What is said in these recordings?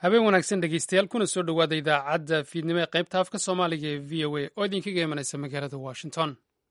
habeen wanaagsan dhegeystayaal kuna soo dhowaada idaacadda fiidnimo ee qaybta afka soomaaliga ee v o a oo idinkaga imanaysa magaalada washington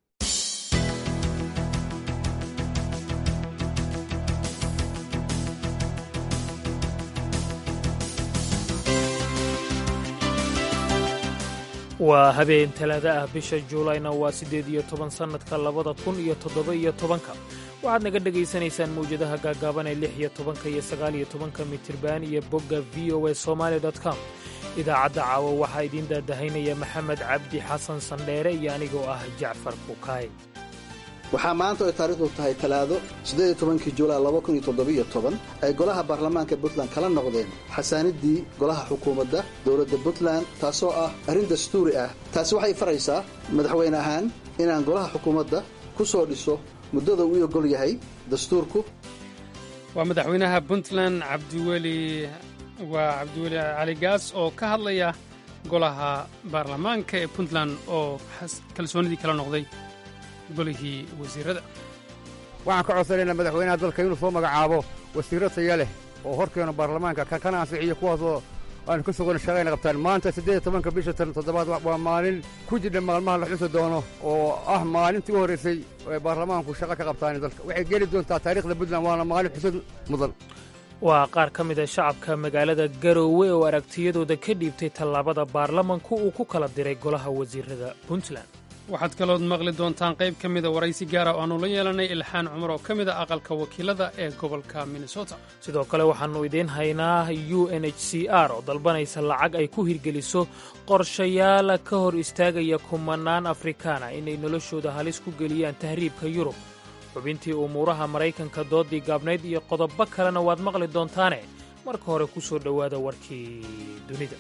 waa habeen talaada ah bisha juulayna waa siddeed iyo toban sannadka labada kun iyo toddoba iyo tobanka waxaad naga dhegaysanaysaan mawjadaha gaagaaban ee lix iyo tobanka iyo sagaal iyo tobanka mitirban iyo bogga v o a somaali com idaacadda caawa waxaa idiin daadahaynaya maxamed cabdi xasan sandheere iyo anigoo ah jacfar bukaay waxaa maanta ay taariikhdu tahay talaado siddeed tobankii juulay laba kun iyo toddobiyo toban ay golaha baarlamaanka puntland kala noqdeen xasaaniddii golaha xukuumadda dowladda puntland taasoo ah arrin dastuuri ah taasi waxay faraysaa madaxweyne ahaan inaan golaha xukuumadda ku soo dhiso muddada uu ogol yahay dastuurku waa madaxweynaha puntland cabdiweli waa cabdiweli cali gaas oo ka hadlaya golaha baarlamaanka ee puntland oo kalsoonidii kala noqday golihii wasiirada waxaan ka codsanaynaa madaxweynaha dalka inuu soo magacaabo wasiirro taya leh oo horkeena baarlamaanka kana ansixiyo kuwaasoo aanu ka sugana shaqayna qabtaan maanta siddeed iyo tobanka bisha toddobaad waa maalin ku jidha maalmaha la xusi doono oo ah maalintii u horraysay ee baarlamaanku shaqo ka qabtaan dalka waxay geli doontaa taariikhda puntland waana maalin xusud mudan waa qaar ka mid a shacabka magaalada garoowe oo aragtiyadooda ka dhiibtay tallaabada baarlamanku uu ku kala diray golaha wasiirada puntland waxaad kalood maqli doontaan qayb ka mida waraysi gaara oo aannu la yeelanay ilxaan cumar oo ka mid a aqalka wakiilada ee gobolka minnesota sidoo kale waxaannu idiin haynaa u n h c r oo dalbanaysa lacag ay ku hirgeliso qorshayaal ka hor istaagaya kumanaan afrikaana inay noloshooda halis ku geliyaan tahriibka yurub xubintii umuuraha maraykanka doodii gaabnayd iyo qodobo kalena waad maqli doontaane marka hore ku soo dhowaada warkii dunida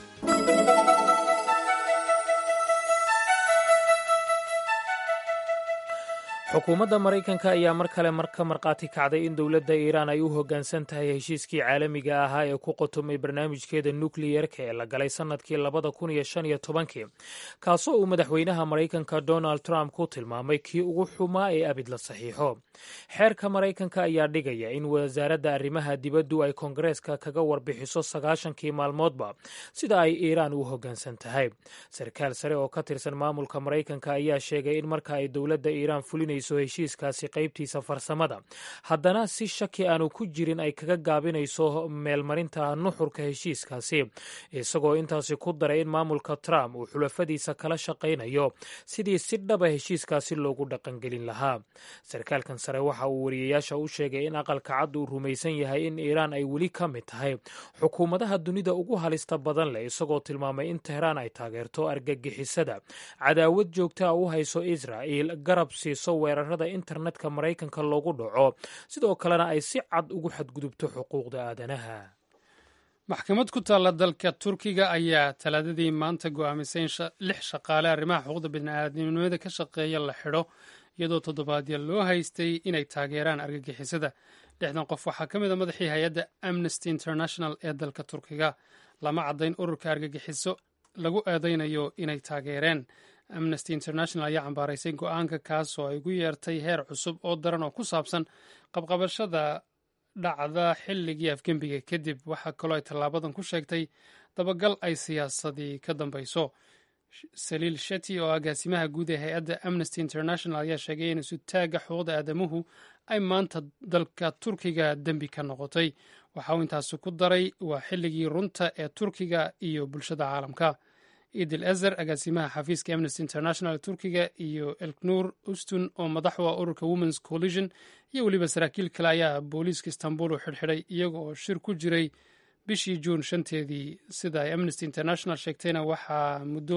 xukuumadda maraykanka ayaa mar kale ka markhaati kacday in dowladda iiraan ay u hoggaansan tahay heshiiskii caalamiga ahaa ee ku qotomay barnaamijkeeda nukliyerka ee la galay sannadkii labada kun iyo shan iyo tobankii kaasoo uu madaxweynaha maraykanka donald trump ku tilmaamay kii ugu xumaa ee abid la saxiixo xeerka maraykanka ayaa dhigaya in wasaaradda arrimaha dibaddu ay koongareeska kaga warbixiso sagaashankii maalmoodba sida ay iiraan u hoggaansan tahay sarkaal sare oo ka tirsan maamulka maraykanka ayaa sheegay in marka ay dowladda iiraan fulinay heshiiskaasi qaybtiisa farsamada haddana si shaki aanu ku jirin ay kaga gaabinayso meelmarinta nuxurka heshiiskaasi isagoo intaasi ku daray in maamulka trump uu xulafadiisa kala shaqaynayo sidii si dhaba heshiiskaasi loogu dhaqangelin lahaa sarkaalkan sare waxa uu wariyayaasha u sheegay in aqalka cad uu rumaysan yahay in iiraan ay weli ka mid tahay xukuumadaha dunida ugu halista badan leh isagoo tilmaamay in tehraan ay taageerto argagixisada cadaawad joogtaa u hayso israa'il garab siiso weerarada internetka maraykanka loogu dhaco sidoo kalena ay si cad ugu xadgudubto xuquuqda aadanaha maxkamad ku taalla dalka turkiga ayaa talaadadii maanta go'aamisay in lix shaqaale arrimaha xuquuqda bini'aadamnimada ka shaqeeya la xidho iyadoo toddobaadya loo haystay inay taageeraan argagixisada lixdan qof waxaa ka mid a madaxii hay-adda amnesty international ee dalka turkiga lama caddayn ururka argagixiso lagu eedaynayo inay taageereen amnesty international ayaa cambaaraysay go-aanka kaasoo ay gu yeertay heer cusub oo daran oo ku saabsan qabqabashada dhacda xilligii afgembiga kadib waxaa kaloo ay tallaabadan ku sheegtay dabagal ay siyaasadii ka dambayso saliil sheti oo agaasimaha guud ee hay-adda amnesty international ayaa sheegay in isutaagga xuquuqda aadamuhu ay maanta dalka turkiga dembi ka noqotay waxa uu intaasi ku daray waa xilligii runta ee turkiga iyo bulshada caalamka idil ezer agaasimaha xafiiska amnesty international turkiga iyo elknuur ustun oo madax u ah ururka womens collision iyo weliba saraakiil kale ayaa booliiska istanbul u xidhxidhay iyaga oo shir ku jiray bishii juun shanteedii sida ay amnesty international sheegtayna waxaa muddo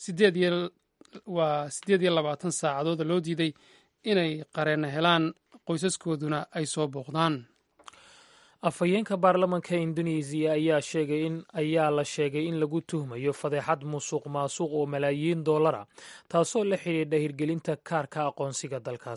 waa siddeed iyo labaatan saacadooda loo diiday inay qareena helaan qoysaskooduna ay soo booqdaan afhayeenka baarlamanka indonesiya ayaa sheegay in ayaa la sheegay in lagu tuhmayo fadeexad musuq maasuq oo malaayiin dollara taasoo la xidhiidha hirgelinta kaarka aqoonsiga dalkaasi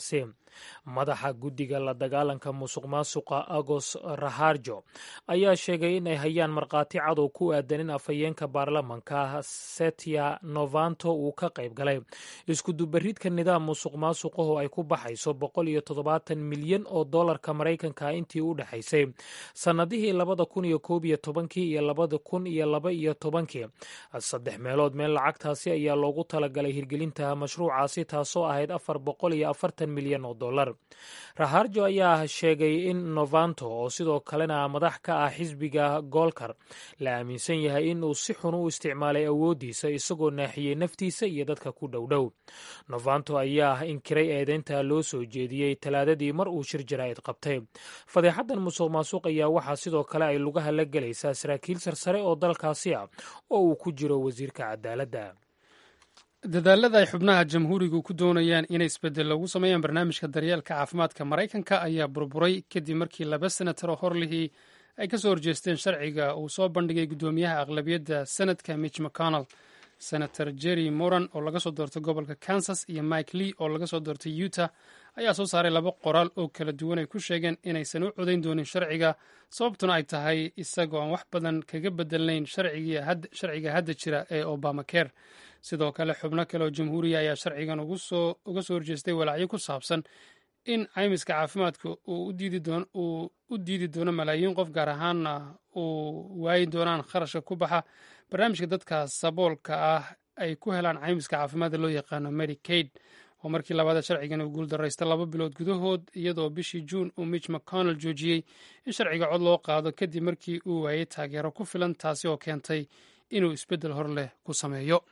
madaxa guddiga la dagaalanka musuq maasuqa agos raharjo ayaa sheegay in ay hayaan markhaati cadow ku aadan in afhayeenka baarlamanka setia novanto uu ka qayb galay iskudubaridka nidaam musuq maasuqaho ay ku baxayso boqol iyo toddobaatan milyan oo dollarka maraykanka intii u dhexaysay sannadihii labada kun iyo koob iyo tobankii iyo labada kun iyo laba iyo tobankii saddex meelood meel lacagtaasi ayaa loogu talagalay hirgelinta mashruucaasi taasoo ahayd afar boqol iyo afartan milyan oo dollar raharjo ayaa sheegay in novanto oo sidoo kalena madax ka ah xisbiga goolkar la aaminsan yahay in uu si xun u isticmaalay awooddiisa isagoo naaxiyey naftiisa iyo dadka ku dhowdhow novanto ayaa inkiray eedeynta loo soo jeediyey talaadadii mar uu shir jaraa'id qabtay fadeexaddan musuq maasuq ayaa waxaa sidoo kale ay lugaha la gelaysaa saraakiil sarsare oo dalkaasi ah oo uu ku jiro wasiirka cadaaladda dadaalada ay xubnaha jamhuurigu ku doonayaan inay isbeddel loogu sameeyaan barnaamijka daryeelka caafimaadka maraykanka ayaa burburay kadib markii laba senataro horlihii ay ka soo horjeesteen sharciga uu soo bandhigay guddoomiyaha aqlabiyadda senadka mitch mcconnell senator jerry moran oo laga soo doortay gobolka kansas iyo mike lee oo laga soo doortay utah ayaa soo saaray laba qoraal oo kala duwan ay ku sheegeen inaysan u codayn doonin sharciga sababtuna ay tahay isagoo aan wax badan kaga bedelnayn sharciga hadda jira ee obamacare sidoo kale xubno kale oo jamhuuriya ayaa sharcigan uga soo horjeestay walaacyo ku saabsan in caymiska caafimaadka uu u diidi doono malaayiin qof gaar ahaanna uu waayi doonaan kharashka ku baxa barnaamijka dadka saboolka ah ay ku helaan caymiska caafimaadda loo yaqaano medicaid oo markii labaada sharcigan uu guuldaraysta laba bilood gudahood iyadoo bishii juun uu mitch mcconnell joojiyey in sharciga cod loo qaado kadib markii uu waayey taageero ku filan taasi oo keentay inuu isbeddel hor leh ku sameeyo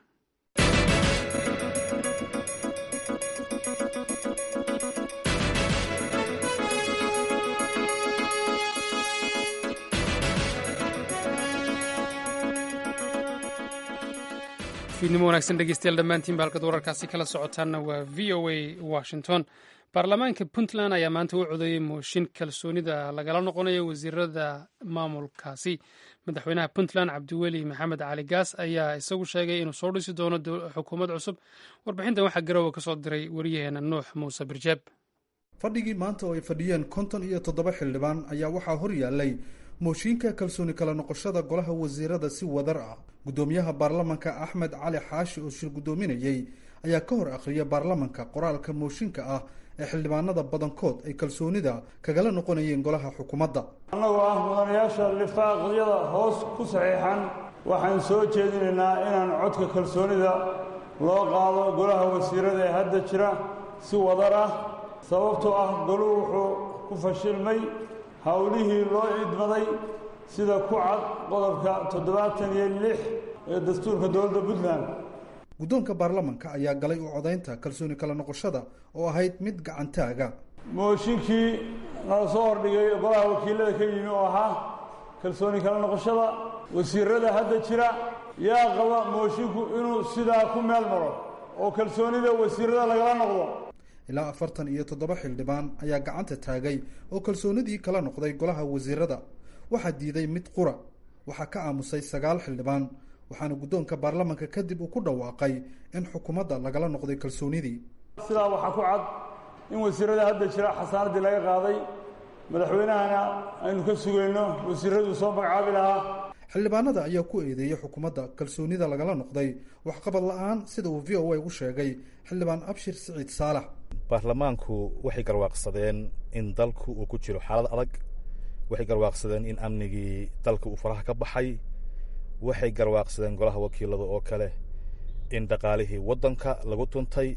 fiidnimo wanaagsan dhegeystayaal dhammaantiinba halkad wararkaasi kala socotaanna waa v o a washington baarlamaanka puntland ayaa maanta u codeeyey mooshin kalsoonida lagala noqonayo wasiirada maamulkaasi madaxweynaha puntland cabdiweli maxamed cali gaas ayaa isagu sheegay inuu soo dhisi doono xukuumad cusub warbixintan waxaa garowa ka soo diray wariyaheena nuux muuse birjeeb fadhigii maanta oo ay fadhiyeen konton iyo toddoba xildhibaan ayaa waxaa hor yaallay mooshiinka kalsooni kala noqoshada golaha wasiirada si wadar ah guddoomiyaha baarlamanka axmed cali xaashi oo shir guddoominayey ayaa ka hor akhriya baarlamanka qoraalka mooshinka ah ee xildhibaanada badankood ay kalsoonida kagala noqonayeen golaha xukuumadda annagoo ah mudanayaasha lifaaqyada hoos ku saxiixan waxaan soo jeedinaynaa inaan codka kalsoonida loo qaado golaha wasiirada ee hadda jira si wadar ah sababtoo ah goluhu wuxuu ku fashilmay howlihii loo idmaday sida ku cad qodobka toddobaatan iyo lix ee dastuurka dowladda puntland guddoonka baarlamanka ayaa galay u codaynta kalsooni kala noqoshada oo ahayd mid gacantaaga mooshinkii nala soo hordhigay golaha wakiilada ka yimi oo ahaa kalsooni kala noqoshada wasiirada hadda jira yaa qaba moshinku inuu sidaa ku meel maro oo kalsoonida wasiirada lagala noqdo ilaa afartan iyo toddoba xildhibaan ayaa gacanta taagay oo kalsoonidii kala noqday golaha wasiirada waxaa diiday mid qura waxaa ka aamusay sagaal xildhibaan waxaana guddoonka baarlamanka kadib uu ku dhawaaqay in xukuumadda lagala noqday kalsoonidii sidaa waxaa ku cad in wasiirada hadda jira xasaanaddii laga qaaday madaxweynahana aynu ka sugayno wasiiraduu soo magacaabi lahaa xildhibaanada ayaa ku eedeeyey xukuumadda kalsoonida lagala noqday waxqabad la-aan sida uu v o a u sheegay xildhibaan abshir siciid saalax baarlamaanku waxay garwaaqsadeen in dalku uu ku jiro xaalad adag waxay garwaaqsadeen in amnigii dalka uu faraha ka baxay waxay garwaaqsadeen golaha wakiilada oo kale in dhaqaalihii waddanka lagu tuntay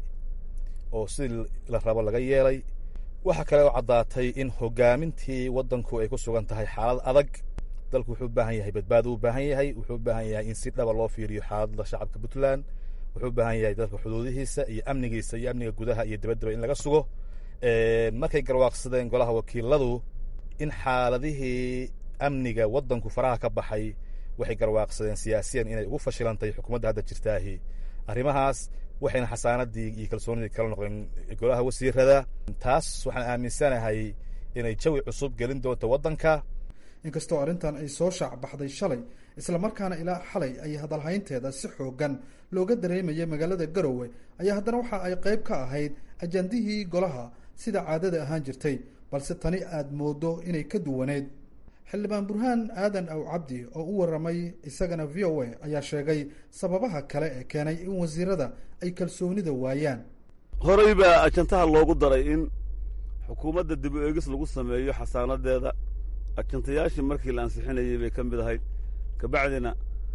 oo sidii la rabo laga yeelay waxaa kale oo caddaatay in hoggaamintii waddanku ay ku sugan tahay xaalad adag dalku wuxuu u baahan yahay badbaado u baahan yahay wuxuu u baahan yahay in si dhaba loo fiiriyo xaaladda shacabka puntland wuxuu u baahan yahay dalka xuduudihiisa iyo amnigiisa iyo amniga gudaha iyo dibaddaba in laga sugo markay garwaaqsadeen golaha wakiiladu in xaaladihii amniga waddanku faraha ka baxay waxay garwaaqsadeen siyaasiyan inay ugu fashilantay xukuumadda hadda jirtaahi arrimahaas waxayna xasaanadii iyo kalsoonidii kala noqdeen golaha wasiirada taas waxaan aaminsanahay inay jawi cusub gelin doonto waddanka inkastoo arrintan ay soo shaac baxday shalay islamarkaana ilaa xalay ay hadalhaynteeda si xoogan looga dareemaya magaalada garowe ayaa haddana waxa ay qayb ka ahayd ajandihii golaha sida caadada ahaan jirtay balse tani aad moodo inay ka duwaneyd xildhibaan burhaan aadan aw cabdi oo u waramay isagana v o a ayaa sheegay sababaha kale ee keenay in wasiirada ay kalsoonida waayaan horey baa ajantaha loogu daray in xukuumadda dib u eegis lagu sameeyo xasaanadeeda ajantayaashii markii la ansixinayey bay ka mid ahayd kabacdina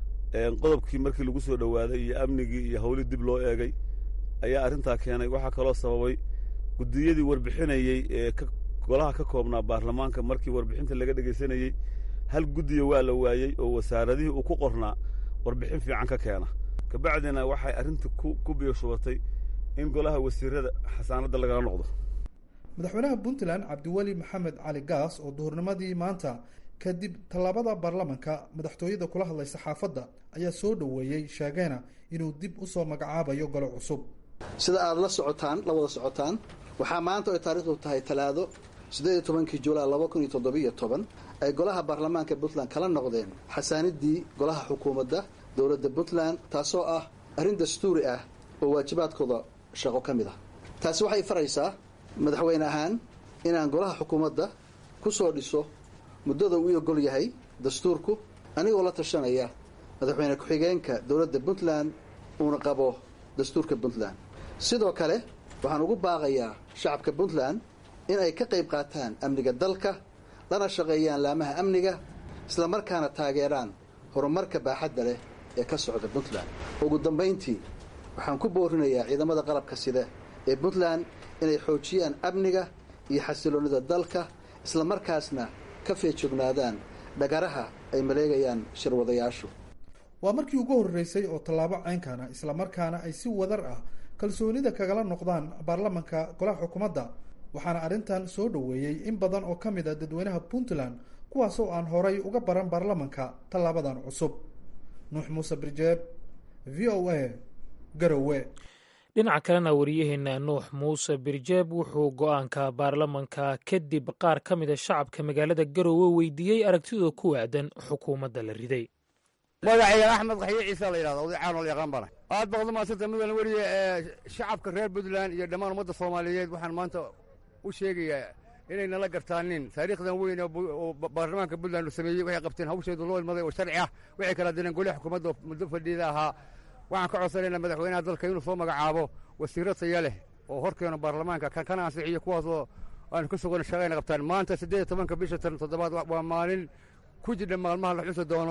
qodobkii markii lagu soo dhowaaday iyo amnigii iyo hawlii dib loo eegay ayaa arrintaa keenay waxaa kaloo sababay guddiyadii warbixinayey ee golaha ka koobnaa baarlamaanka markii warbixinta laga dhegaysanayey hal guddiya waa la waayey oo wasaaradihii uu ku qornaa warbixin fiican ka keena kabacdina waxay arrinta ku biyoshubatay in golaha wasiirada xasaanadda lagala noqdo madaxweynaha puntland cabdiweli maxamed cali gaas oo duhurnimadii maanta kadib tallaabada baarlamanka madaxtooyada kula hadlay saxaafadda ayaa soo dhoweeyey sheegeena inuu dib usoo magacaabayo golo cusub sida aad la socotaan la wada socotaan waxaa maanta ay taariikhdu tahay talaado siddeed iyo tobankii julaay laba kun iyo toddobiiyo toban ay golaha baarlamaanka puntland kala noqdeen xasaanidii golaha xukuumadda dowladda puntland taasoo ah arrin dastuuri ah oo waajibaadkooda shaqo ka mid ah taasi waxay faraysaa madaxweyne ahaan inaan golaha xukuumadda ku soo dhiso muddada uu ogol yahay dastuurku anigoo la tashanaya madaxweyne ku-xigeenka dowladda puntland uuna qabo dastuurka puntland sidoo kale waxaan ugu baaqayaa shacabka puntland in ay ka qayb qaataan amniga dalka lana shaqeeyaan laamaha amniga islamarkaana taageeraan horumarka baaxadda leh ee ka socda puntland ugu dambayntii waxaan ku boorinayaa ciidamada qalabka sida ee puntland inay xoojiyaan amniga iyo xasiloonnida dalka islamarkaasna ka feejognaadaan dhagaraha ay maleegayaan shirwadayaashu waa markii ugu horreysay oo tallaabo ceynkana islamarkaana ay si wadar ah kalsoonida kagala noqdaan baarlamanka golaha xukuumadda waxaana arrintan soo dhoweeyey in badan oo ka mid a dadweynaha puntland kuwaasoo aan horay uga baran baarlamanka tallaabadan cusub nuux muuse birjeeb v o a garowe dhinaca kalena wariyaheena nuux muuse birjeeb wuxuu go-aanka baarlamanka kadib qaar ka mida shacabka magaalada garowe weydiiyey aragtidooda ku waadan xukuumadda la riday magacayga axmed qaxyo ciisa la yidhahda oday caanol yaqaan bana aad baqda maasanta mudan weriye shacabka reer puntland iyo dhammaan ummadda soomaaliyeed waxaan maanta u sheegayaa inay nala gartaanin taariikhdan weyn oo baarlamaanka puntland uu sameeyey waxay qabteen hawsheedu loo ilmaday oo sharci ah waxay kala direen goliha xukuumadda muddo fadhiida ahaa waxaan ka codsanaynaa madaxweynaha dalka inuu soo magacaabo wasiirro taya leh oo horkeeno baarlamaanka kana ansixiyo kuwaasoo aanu ka sugana shaqayna qabtaan maanta siddeed iyo tobanka bisha tan toddobaad waa maalin ku jidha maalmaha la xusi doono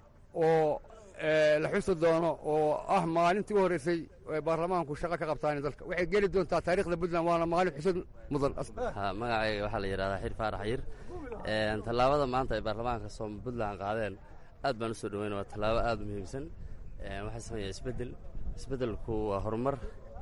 oo la xusi doono oo ah maalintii u horreysay ay baarlamaanku shaqo ka qabtaan dalka waxay geli doontaa taariikhda puntland waana maalin xusud mudan magacayga waxaa la yidhahdaa xir faarax xayir tallaabada maanta ay baarlamaanka soom puntland qaadeen aad baan u soo dhoweyna waa tallaabo aad u muhiimsan waxaa sameeyaa isbeddel isbeddelku waa horumar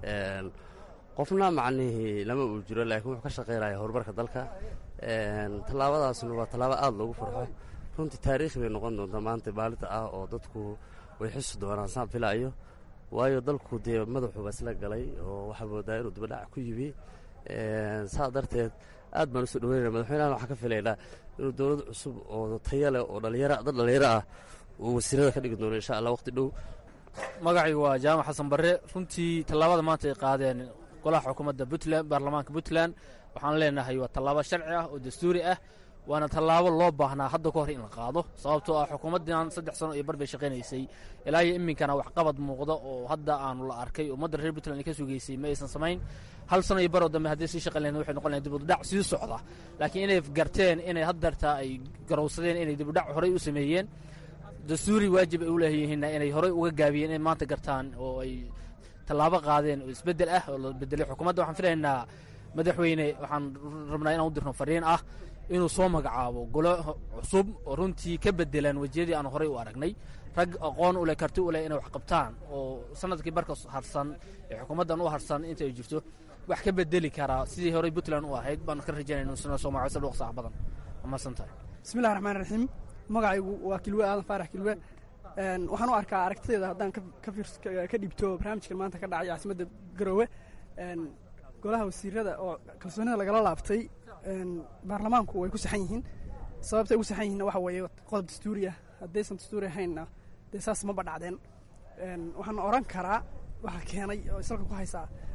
qofna macnihii lama uu jiro laakiin wuxuu ka shaqaynaya horumarka dalka tallaabadaasna waa tallaabo aad loogu farxo runtii taariikhi bay noqon doontaa maanta maalinta ah oo dadku way xusi doonaan saan filaayo waayo dalku dee madaxuuba isla galay oo waxaa moodaa inuu dibadhac ku yimi saa darteed aad baan usoo dhaweynaya madaxweynahan waxaan ka filaynaa inuu dowlad cusub oo taya leh oo dhalinyaro dad dhalinyaro ah uu wasiirada ka dhigi doono insha allah waqti dhow magacaygu waa jaamac xasan barre runtii tallaabada maanta ay qaadeen golaha xukuumadda puntland baarlamaanka puntland waxaan leenahay waa tallaabo sharci ah oo dastuuri ah waana tallaabo loo baahnaa hadda ka hor in la qaado sababtoo ah xukuumaddan saddex sano iyo bar bay shaqaynaysay ilaa iyo iminkana waxqabad muuqda oo hadda aanu la arkay ummadda reer puntland ay ka sugaysay ma aysan samayn hal sano iyo baroo dambe haddii sii shaqayn lahayn waxay noqon lahayn dibudhac sii socda laakiin inay garteen inay haddeertaa ay garowsadeen inay dibudhac horey u sameeyeen dastuuri waajib ay u leeyihiinna inay horey uga gaabiyeen inay maanta gartaan oo ay tallaabo qaadeen oo isbeddel ah oo la bedelay xukuumadda waxaan filaynaa madaxweyne waxaan rabnaa inaan u dirno fariin ah inuu soo magacaabo golo cusub oo runtii ka bedelaan wejiyadii aan horey u aragnay rag aqoon u leh karti u leh inay wax qabtaan oo sanadkii barka harsan ee xukuumaddan u harsan inta ay jirto wax ka bedeli karaa sidii horey puntland u ahayd baan ka rajaynayna suna soomaaliya sal waqsax badan amaadsan tahay bismillahi raxmaan raxiim magacaygu waa kilwe aadan faarax kilwe waxaan u arkaa aragtidayda haddaan ka dhibto barnaamijkan maanta ka dhacay caasimadda garoowe golaha wasiirada oo kalsoonida lagala laabtay baarlamaanku way ku saxan yihiin sababtay ugu saxan yihiinna waxa weeye qodob dastuuri ah haddaysan dastuuri ahaynna dee saas maba dhacdeen waxaan oran karaa waxaa keenay oo isalka ku haysaa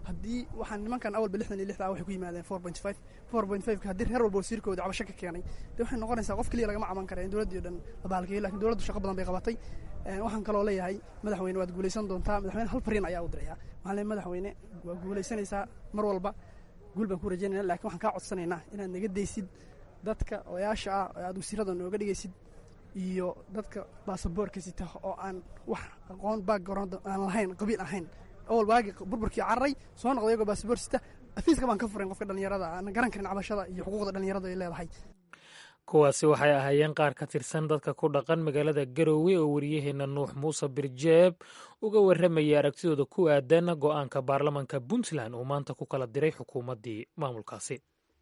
haddii waxaan nimankan awalba lixdan iyo lixda ah waxay ku yimaadeen four point five four point five haddii reer walba wasiirkooda cabasho ka keenay dee waxay noqonaysaa qof keliya lagama caban kara in dowladdii o dhan la baalgeeyo lakin dowladdu shaqo badan bay qabatay waxaan kaloo leeyahay madaxweyne waad guulaysan doontaa madaxweyne hal fariin ayaa u diraya waxaan leeyahay madaxweyne waa guulaysanaysaa mar walba guul baan ku rajaynayna lakin waxaan kaa codsanaynaa inaad naga daysid dadka odayaasha ah oo aad wasiirada nooga dhigaysid iyo dadka baasaboorka sita oo aan wax aqoon background aan lahayn qabiil ahayn awal waagi burburkii cararay soo noqday iyagoo baasaboor sita afiiska baan ka furayn qofka dhallinyarada aan garan karin cabashada iyo xuquuqda dhallinyarada ay leedahay kuwaasi waxay ahaayeen qaar ka tirsan dadka ku dhaqan magaalada garowe oo wariyaheenna nuux muuse birjeeb uga warramayay aragtidooda ku aadan go'aanka baarlamanka puntland uu maanta ku kala diray xukuumaddii maamulkaasi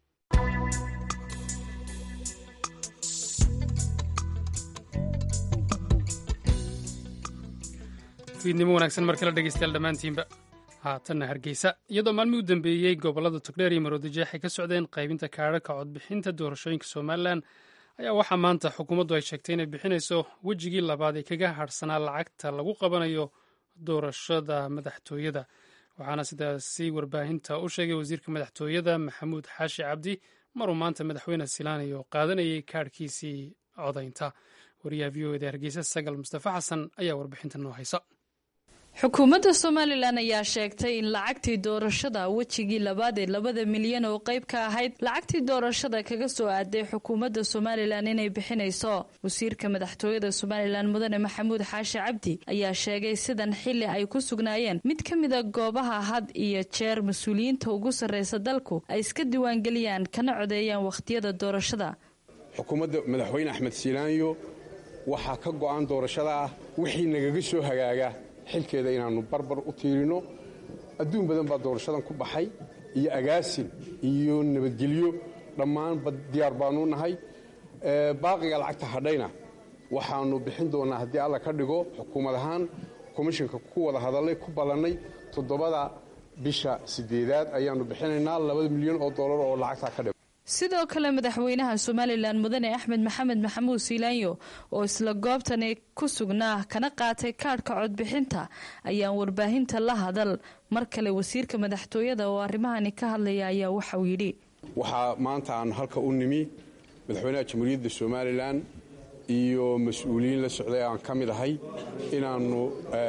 fiidnimo wanaagsan mar kale dhegeystayaal dhammaantiinba haatanna hargeysa iyadoo maalmii u dambeeyey gobollada togdheer iyo maroodijeex ay ka socdeen qaybinta kaadhaka codbixinta doorashooyinka somalilan ayaa waxaa maanta xukuumaddu ay sheegtay inay bixinayso wejigii labaad ee kaga hadhsanaa lacagta lagu qabanayo doorashada madaxtooyada waxaana sidaasi warbaahinta u sheegay wasiirka madaxtooyada maxamuud xaashi cabdi maruu maanta madaxweyne silaanay oo qaadanayay kaadhkiisii codaynta wariyaha v o eda hargeysa sagal mustafa xasan ayaa warbixinta noo haysa xukuumadda somalilan ayaa sheegtay in lacagtii doorashada wejigii labaad ee labada milyan oo qayb ka ahayd lacagtii doorashada kaga soo aaday xukuumadda somalilan inay bixinayso wasiirka madaxtooyada somalilan mudane maxamuud xaashi cabdi ayaa sheegay sidan xili ay ku sugnaayeen mid ka mida goobaha had iyo jeer mas-uuliyiinta ugu sarreysa dalku ay iska diiwaangeliyaan kana codeeyaan wakhtiyada doorashada xukuumadda madaxweyne axmed siilaanyo waxaa ka go'an doorashada ah wixii nagaga soo hagaaga xilkeeda inaannu barbar u tiirino adduun badan baa doorashadan ku baxay iyo agaasin iyo nabadgelyo dhammaanba diyaar baannu nahay baaqiga lacagta hadhayna waxaannu bixin doonnaa haddii alla ka dhigo xukuumad ahaan komishinka ku wada hadallay ku ballannay toddobada bisha siddeedaad ayaannu bixinaynaa labada milyan oo dollar oo lacagtaa ka dhig sidoo kale madaxweynaha somalilan mudane axmed maxamed maxamuud siilaanyo oo isla goobtani ku sugnaa kana qaatay kaadhka codbixinta ayaan warbaahinta la hadal mar kale wasiirka madaxtooyada oo arrimahani ka hadlaya ayaa waxauu yidhi waxaa maanta aan halka u nimi madaxweynaha jamhuuriyadda somalilan iyo mas-uuliyiin la socday aan ka mid ahay inaannu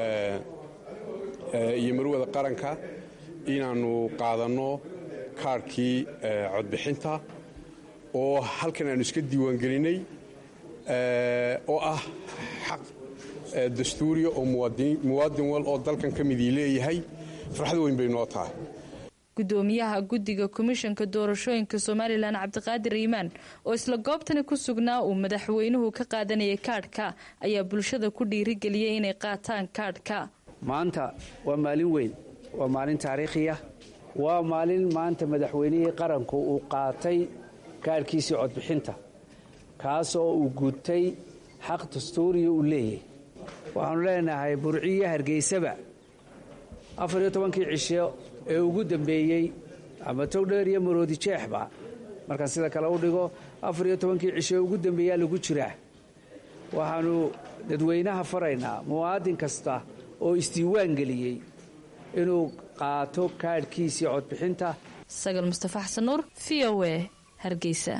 iyo marwada qaranka inaannu qaadanno kaarhkii codbixinta oo halkan aanu iska diiwaangelinnay oo ah xaq dastuuriya oo muwaadin wal oo dalkan ka midii leeyahay farxad weyn bay noo tahay gudoomiyaha guddiga komishanka doorashooyinka somalilan cabdiqaadir iimaan oo isla goobtani ku sugnaa uu madaxweynuhu ka qaadanayay kaadhka ayaa bulshada ku dhiirigeliyey inay qaataan kaadhka maanta waa maalin weyn waa maalin taariikhiya waa maalin maanta madaxweynihii qaranku uu qaatay kaadhkiisii codbixinta kaasoo uu gutay xaq dastuuriya uu leeyahay waxaannu leenahay burciyo hargeysaba afar iyo tobankii cisho ee ugu dambeeyey ama togdheer iyo maroodi jeexba markaan sida kale u dhigo afar iyo tobankii cisho ee ugu dambeeyaa lagu jiraa waxaannu dadweynaha faraynaa muwaadin kasta oo isdiiwaan geliyey inuu qaato kaadhkiisii codbixinta sagal mustafa xasan nuur v o e hargeysa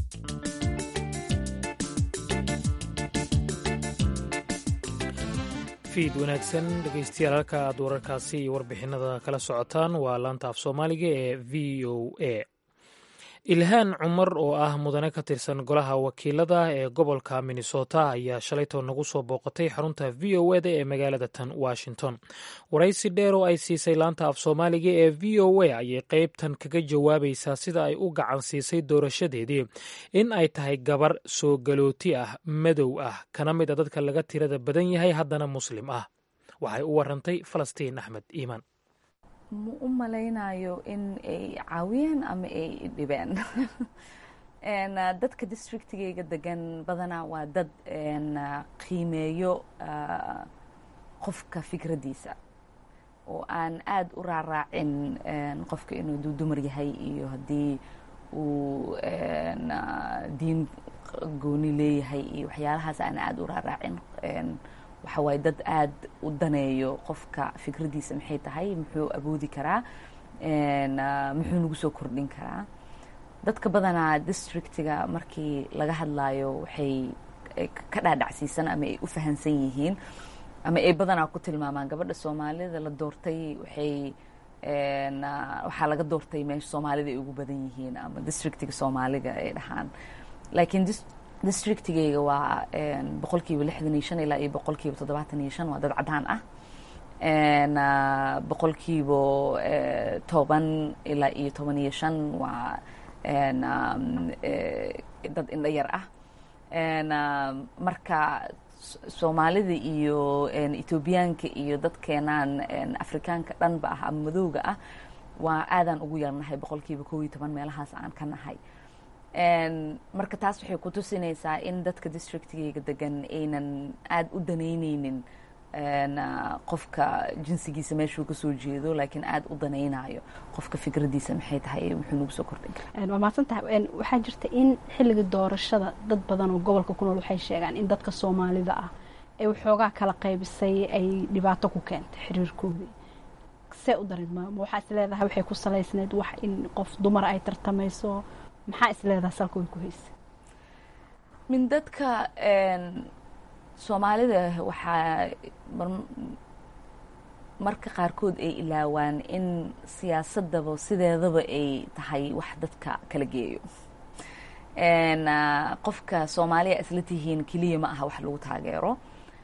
fiid wanaagsan dhegeystayaal halka aad wararkaasi iyo warbixinada kala socotaan waa laanta af soomaaliga ee v o a ilhaan cumar oo ah mudane ka tirsan golaha wakiilada ee gobolka minnesota ayaa shalaytoo nagu soo booqatay xarunta v o eda ee magaalada tan washington waraysi dheer oo ay siisay laanta af soomaaliga ee v o a ayay qeybtan kaga jawaabaysaa sida ay u gacan siisay doorashadeedii in ay tahay gabar soo galooti ah madow ah kana mid a dadka laga tirada badan yahay haddana muslim ah waxay u warantay falastiin axmed iimaan ma u malaynayo in ay caawiyeen ama ay dhibeen dadka districtigayga degan badanaa waa dad qiimeeyo qofka fikraddiisa oo aan aada u raaraacin qofka inuu duu dumar yahay iyo haddii uu diin gooni leeyahay iyo waxyaalahaas aan aada u raaraacin waxa waaye dad aada u daneeyo qofka fikraddiisa maxay tahay muxuu awoodi karaa muxuu nagu soo kordhin karaa dadka badanaa districtiga markii laga hadlayo waxay ka dhaadhacsiisan ama ay u fahansan yihiin ama ay badanaa ku tilmaamaan gabadha soomaalida la doortay waxay waxaa laga doortay meesha soomaalida ay ugu badan yihiin ama districtiga soomaaliga ay dhahaan laakiin districtigayga waa boqolkiiba lixdan iyo shan ilaa iyo boqolkiiba toddobaatan iyo shan waa dad cadaan ah boqolkiiba toban ilaa iyo toban iyo shan waa dad indho yar ah marka soomaalida iyo etoobiyaanka iyo dadkeenaan afrikaanka dhanba ah ama madowga ah waa aadaan ugu yarnahay boqolkiiba kow iyo toban meelahaas aan ka nahay marka taas waxay ku tusinaysaa in dadka districtigayga degan aynan aada u danaynaynin qofka jinsigiisa meeshuu kasoo jeedo laakiin aada u danaynayo qofka fikradiisa maxay tahay muxuu nagu soo kordhin karaa waa mahadsantahay waxaa jirta in xilliga doorashada dad badan oo gobolka ku nool waxay sheegaan in dadka soomaalida ah ee waxoogaa kala qaybisay ay dhibaato ku keentay xiriirkoodii see u dareed maama waxaa is leedahay waxay ku salaysneyd wax in qof dumar ay tartamayso maxaa is leedahay salka way ku haysa min dadka soomaalida waxaa marka qaarkood ay ilaawaan in siyaasadaba sideedaba ay tahay wax dadka kala geeyo qofka soomaaliya isla tihiin keliya ma aha wax lagu taageero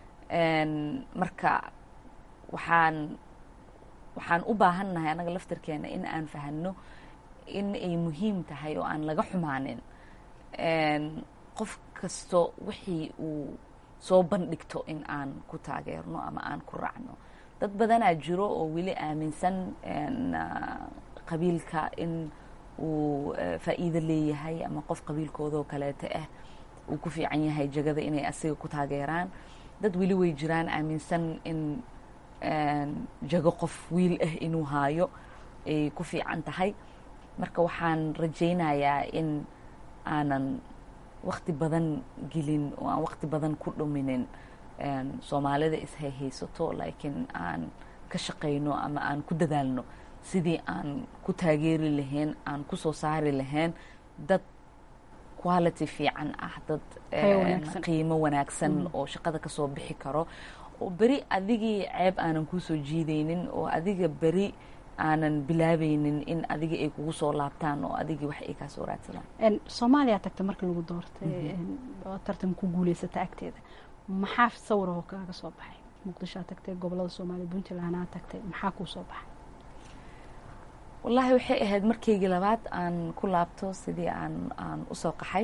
marka waxaan waxaan u baahannahay annaga laftarkeena in aan fahanno in ay muhiim tahay oo aan laga xumaanin qof kasto wixii uu soo bandhigto in aan ku taageerno ama aan ku raacno dad badanaa jiro oo weli aaminsan qabiilka in uu faa'iido leeyahay ama qof qabiilkoodoo kaleeto ah uu ku fiican yahay jagada inay asiga ku taageeraan dad weli way jiraan aaminsan in jago qof wiil ah inuu haayo ay ku fiican tahay marka waxaan rajaynayaa in aanan wakti badan gelin oo aan wakti badan ku dhuminin soomaalida ishayhaysato laakiin aan ka shaqayno ama aan ku dadaalno sidii aan ku taageeri lahayn aan ku soo saari lahayn dad quality fiican ah dad qiimo wanaagsan oo shaqada kasoo bixi karo oo beri adigii ceeb aanan kuusoo jiidaynin oo adiga beri aanan bilaabaynin in adiga ay kugu soo laabtaan oo adigii wax ay kaa soo raadsadaan soomaaliya tagta markii lagu doortay oo tartan ku guuleysata agteeda maxaa sawir oo kaaga soo baxay muqdishoa tagtay gobolada soomaaliya puntlandhaa tagtay maxaa kuu soo baxay wallaahi waxay ahayd markaygii labaad aan ku laabto sidii aan aan usoo qaxay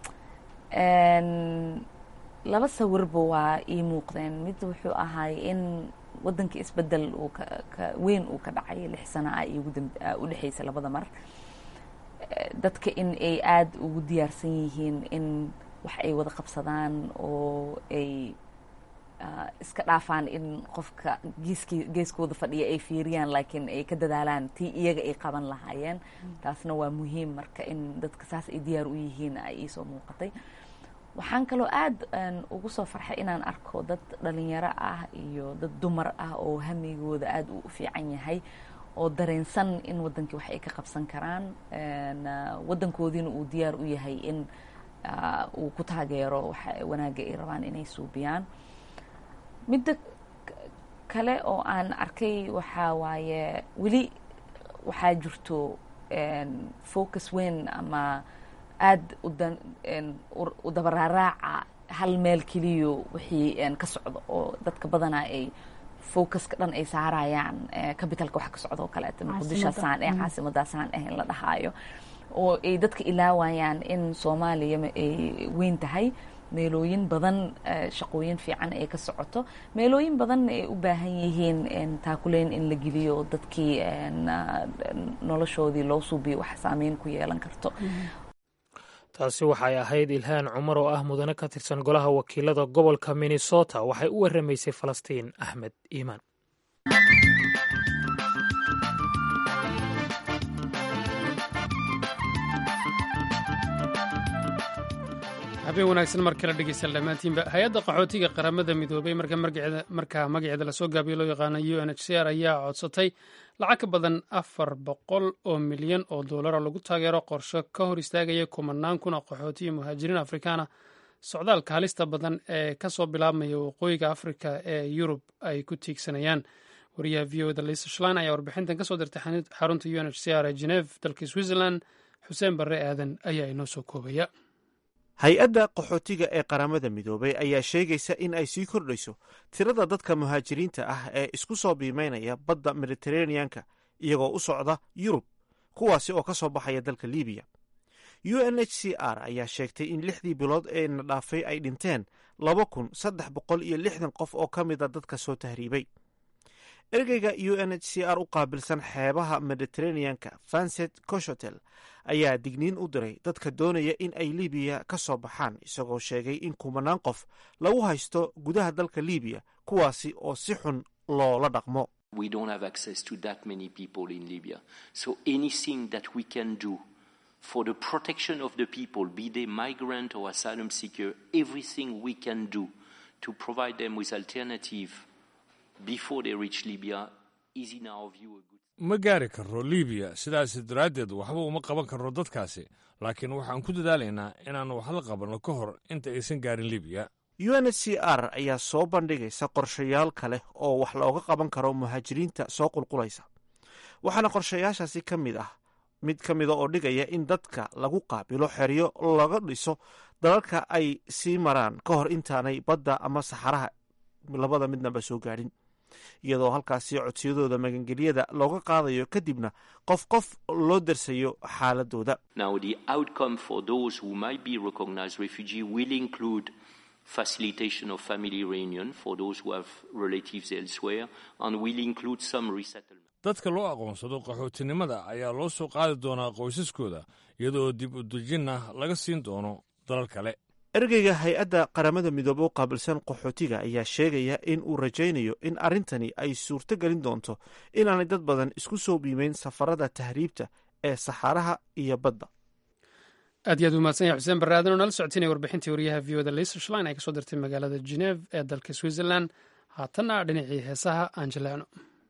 laba sawirba waa ii muuqdeen mid wuxuu ahay in waddanka isbedel uu weyn uu ka dhacay lix sana ah iyo u dhexaysa labada mar dadka in ay aada ugu diyaarsan yihiin in wax ay wada qabsadaan oo ay iska dhaafaan in qofka geeski geeskooda fadhiya ay fiiriyaan laakiin ay ka dadaalaan tii iyaga ay qaban lahaayeen taasna waa muhiim marka in dadka saas ay diyaar u yihiin ay iisoo muuqatay waxaan kaloo aada ugu soo farxay inaan arko dad dhalinyaro ah iyo dad dumar ah oo hamigooda aada u fiican yahay oo dareensan in waddankii wax ay ka qabsan karaan waddankoodiina uu diyaar u yahay in uu ku taageero waxa wanaagga ay rabaan inay suubiyaan midda kale oo aan arkay waxaa waaye weli waxaa jirto focus weyn ama aada u dabaraaraaca hal meel keliyo wixii ka socdo oo dadka badanaa ay focuska dhan ay saarayaan capitalka wax ka socdo oo kaleeto muqdishosaan eh caasimadaasaan eh in la dhahaayo oo ay dadka ilaawayaan in soomaaliya ay weyn tahay meelooyin badan shaqooyin fiican ay ka socoto meelooyin badanna ay u baahan yihiin taakuleyn in la geliyo dadkii noloshoodii loo suubiyo wax saameyn ku yeelan karto taasi waxay ahayd ilhaan cumar oo ah mudane ka tirsan golaha wakiilada gobolka minnesota waxay u waramaysay falastiin axmed iimaan habeen wanaagsan mar kale dhegeystayaal dhammaantiinba hay-adda qaxootiga qaramada midoobay markaa magaceeda lasoo gaabiyo loo yaqaano u n h c r ayaa codsatay lacag ka badan afar boqol oo milyan oo doolara lagu taageero qorsho ka hor istaagaya kumanaan kun oo qaxooti iyo muhaajiriin afrikaana socdaalka halista badan ee kasoo bilaabmaya waqooyiga afrika ee yurub ay ku tiigsanayaan wariyaha v o da lisa shlein ayaa warbixintan kasoo dirtay xarunta u n h c r ee geneve dalka switzerland xuseen barre aadan ayaa inoo soo koobaya hay-adda qaxootiga ee qaramada midoobay ayaa sheegaysa in ay sii kordhayso tirada dadka muhaajiriinta ah ee isku soo biimeynaya badda mediteraneanka iyagoo u socda yurub kuwaasi oo ka soo baxaya dalka libiya u n h c r ayaa sheegtay in lixdii bilood ee na dhaafay ay dhinteen laba kun saddex boqol iyo lixdan qof oo ka mida dadka soo tahriibay ergeyga u n h c r u qaabilsan xeebaha mediteraneanka vanset coshotel ayaa digniin u diray dadka doonaya in ay libiya ka soo baxaan isagoo sheegay in kumanaan qof lagu haysto gudaha dalka libiya kuwaasi oo si xun loola dhaqmo for the protection of the people, be they migrant or asylum seeker, everything we can do to provide them with alternative before they reach Libya is in our view a good ma gaari karro libiya sidaas daraaddeed waxba uma qaban karro dadkaasi laakiin waxaan ku dadaalaynaa inaannu wax la qabanno ka hor inta aysan gaarin libiya u n h c r ayaa soo bandhigaysa qorshayaal kale oo wax looga qaban karo muhaajiriinta soo qulqulaysa waxaana qorshayaashaasi ka mid ah mid ka mida oo dhigaya in dadka lagu qaabilo xeryo laga dhiso dalalka ay sii maraan ka hor intaanay badda ama saxaraha labada midnaba soo gaadhin iyadoo halkaasi codsiyadooda magangelyada looga qaadayo kadibna qof qof loo darsayo xaaladooda Now, the outcome for those who might be recognized refugee will include facilitation of family reunion for those who have relatives elsewhere and will include some resettlement. dadka loo aqoonsado qaxootinimada ayaa loo soo qaadi doonaa qoysaskooda iyadoo dib u dejinna laga siin doono dalal kale ergeyga hay-adda qaramada midoobe u qaabilsan qaxootiga ayaa sheegaya in uu rajaynayo in arrintani ay suurto gelin doonto inaanay dad badan isku soo biimeyn safarada tahriibta ee saxaaraha iyo badda aad iyo aad umahadsan yahay xuseen barre aadan oo nala socotinaya warbixintii wariyaha v o da lisa shlein ay kasoo dirtay magaalada geneve ee dalka switzerland haatanna dhinacii heesaha aan jaleecno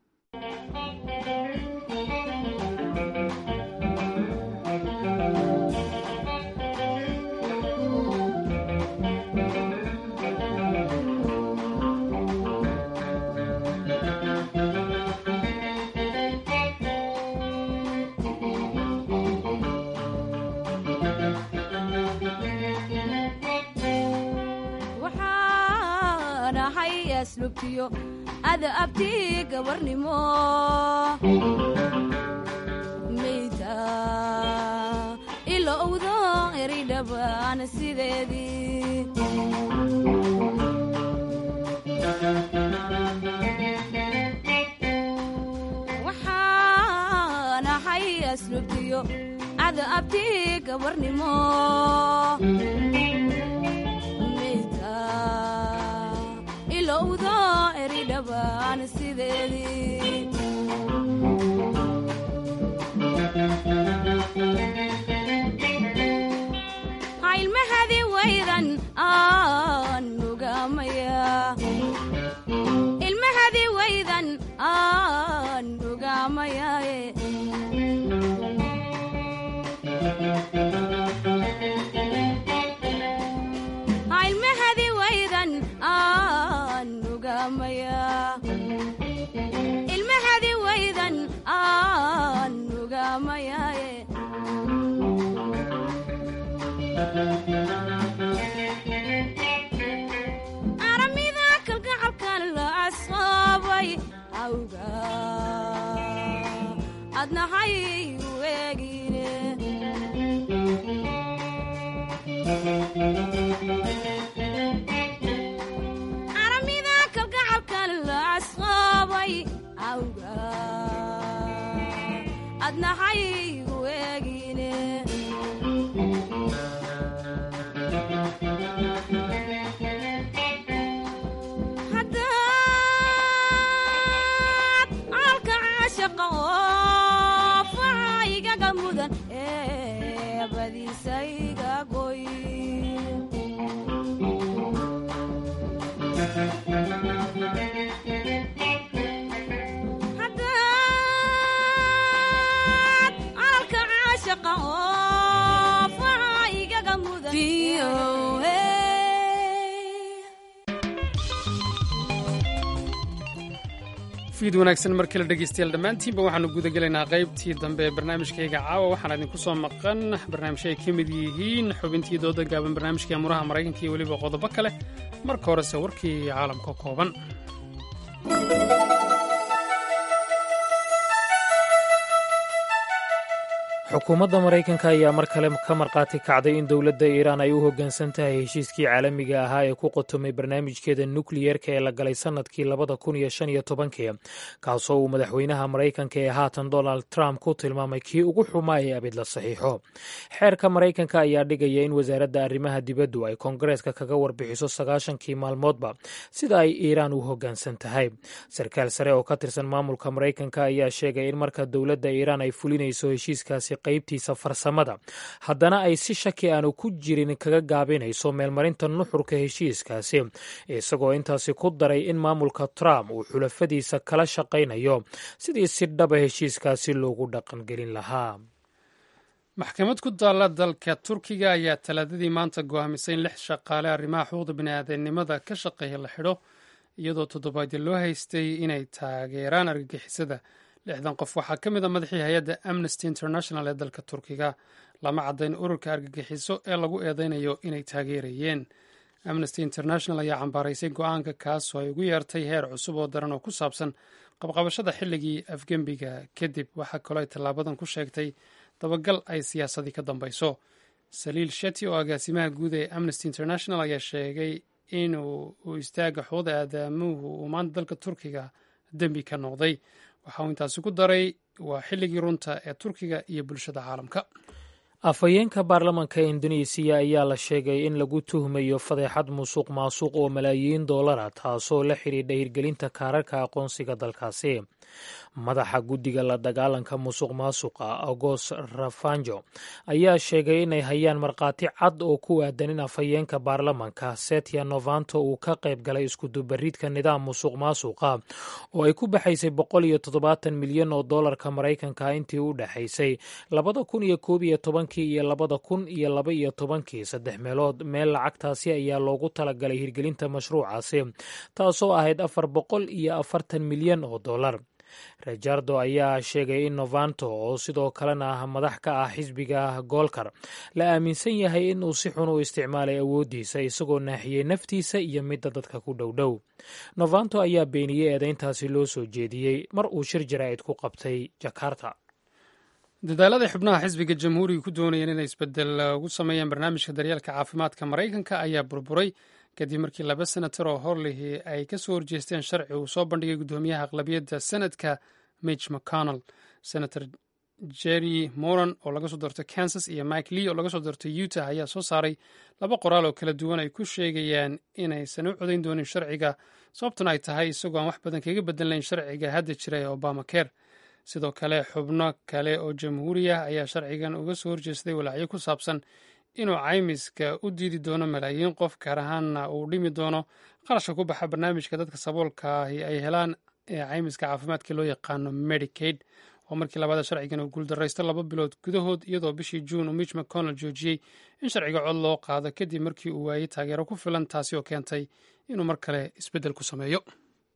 waxaan ahay aslubtiyo ada abti gabarnimo mayda ila owdo eridhabaan sideedii waxaan ahay aslubtiyo ada abti gabarnimo mayda ilowdo eridhabaan sideedii hailmahadi waydan aan ogaamaya ilmahadi waydan aan ogaamayaye hailmahadi waydan aan ogaamaya ilmahadi waydan aan ogaamayaye aramida kalgacalkan la asaabay awga adnahay weegine aramida kalgacalkan la asaabay awga adnahay weegine haddaad caalka caashaqa oof fiid wanaagsan mar kale dhegeystayaal dhammaantiinba waxaanu gudagelaynaa qaybtii dambe ee barnaamijkayga caawa waxaana idinku soo maqan barnaamijyo ay ka mid yihiin xubintii dooda gaaban barnaamijkii amuraha maraykanka iyo weliba qodobo kale marka horese warkii caalamka kooban xukuumadda maraykanka ayaa mar kale ka markhaati kacday in dowladda iiraan ay u hoggaansan tahay heshiiskii caalamiga ahaa ee ku qotomay barnaamijkeeda nukliyerka ee la galay sannadkii labada kun iyo shan iyo tobankii kaasoo uu madaxweynaha maraykanka ee haatan donald trump ku tilmaamay kii ugu xumaa ee abid la saxiixo xeerka maraykanka ayaa dhigaya in wasaaradda arrimaha dibaddu ay koongareeska kaga warbixiso sagaashankii maalmoodba sida ay iiraan u hoggaansan tahay sarkaal sare oo ka tirsan maamulka maraykanka ayaa sheegay in marka dowladda iiraan ay fulinayso heshiiskaasi qaybtiisa farsamada haddana ay si shaki aanu ku jirin kaga gaabinayso meelmarinta nuxurka heshiiskaasi isagoo intaasi ku daray in maamulka trump uu xulafadiisa kala shaqaynayo sidii si dhaba heshiiskaasi loogu dhaqangelin lahaa maxkamad ku taalla dalka turkiga ayaa talaadadii maanta go'aamisay in lix shaqaale arrimaha xuquuqda bini'aadanimada ka shaqeeya la xidho iyadoo toddobaadya loo haystay inay taageeraan argagixisada lixdan qof waxaa ka mid a madaxii hay-adda amnesty international ee dalka turkiga lama caddayn ururka argagixiso ee lagu eedeynayo inay taageerayeen amnesty international ayaa cambaaraysay go-aanka kaasoo ay ugu yeertay heer cusub oo daran oo ku saabsan qabqabashada xilligii afgembiga kadib waxaa kaloo ay tallaabadan ku sheegtay dabagal ay siyaasadii ka dambayso saliil sheti oo agaasimaha guud ee amnesty international ayaa sheegay inuu istaaga xuquuqda aadamuhu uu maanta dalka turkiga dembi ka noqday waxa uu intaasi ku daray waa xilligii runta ee turkiga iyo bulshada caalamka afhayeenka baarlamanka indonesiya ayaa la sheegay in lagu tuhmayo fadeexad musuq maasuq oo malaayiin doolara taasoo la xidhiidha hirgelinta kaararka aqoonsiga dalkaasi madaxa guddiga la dagaalanka musuq maasuqa agos rafanjo ayaa sheegay inay hayaan markhaati cad oo ku aadan in afhayeenka baarlamanka setya novanto uu ka qayb galay iskudubaridka nidaam musuq maasuqa oo ay ku baxaysay boqol iyo toddobaatan milyan oo doolarka maraykanka intii u dhexaysay labada kun iyo koob iyo tobankii iyo labada kun iyo laba iyo tobankii saddex meelood meel lacagtaasi ayaa loogu talagalay hirgelinta mashruucaasi taasoo ahayd afar boqol iyo afartan milyan oo doolar rejardo ayaa sheegay in novanto oo sidoo kalena ah madax ka ah xisbiga goolkar la aaminsan yahay in uu si xun u isticmaalay awooddiisa isagoo naaxiyey naftiisa iyo midda dadka ku dhowdhow novanto ayaa beeniyey eedeyntaasi loo soo jeediyey mar uu shir jaraa'id ku qabtay jakarta dadaalada xubnaha xisbiga jamhuuriga ku doonayeen inay isbedel ugu sameeyaan barnaamijka daryeelka caafimaadka maraykanka ayaa burburay kadib markii laba senatar oo horlihii ay ka soo horjeesteen sharci uu soo bandhigay guddoomiyaha aqlabiyadda senadka mitch mcconnell senator jerry moran oo laga soo doortay kansas iyo mike lee oo laga soo doortay utah ayaa soo saaray laba qoraal oo kala duwan ay ku sheegayaan inaysan u codayn doonin sharciga sababtuna ay tahay isagoo aan wax badan kaga bedelnayn sharciga hadda jira ee obama care sidoo kale xubno kale oo jamhuuri ah ayaa sharcigan uga soo horjeestay walaacyo ku saabsan inuu caymiska u diidi doono malaayiin qof gaar ahaanna uu dhimi doono qarashka ku baxa barnaamijka dadka saboolka ahi ay helaan ee caymiska caafimaadka loo yaqaano medicaid oo markii labaada sharcigan uu guuldaraysto laba bilood gudahood iyadoo bishii juun uu mitch mcconnell joojiyey in sharciga cod loo qaado kadib markii uu waayey taageero ku filan taasi oo keentay inuu mar kale isbeddel ku sameeyo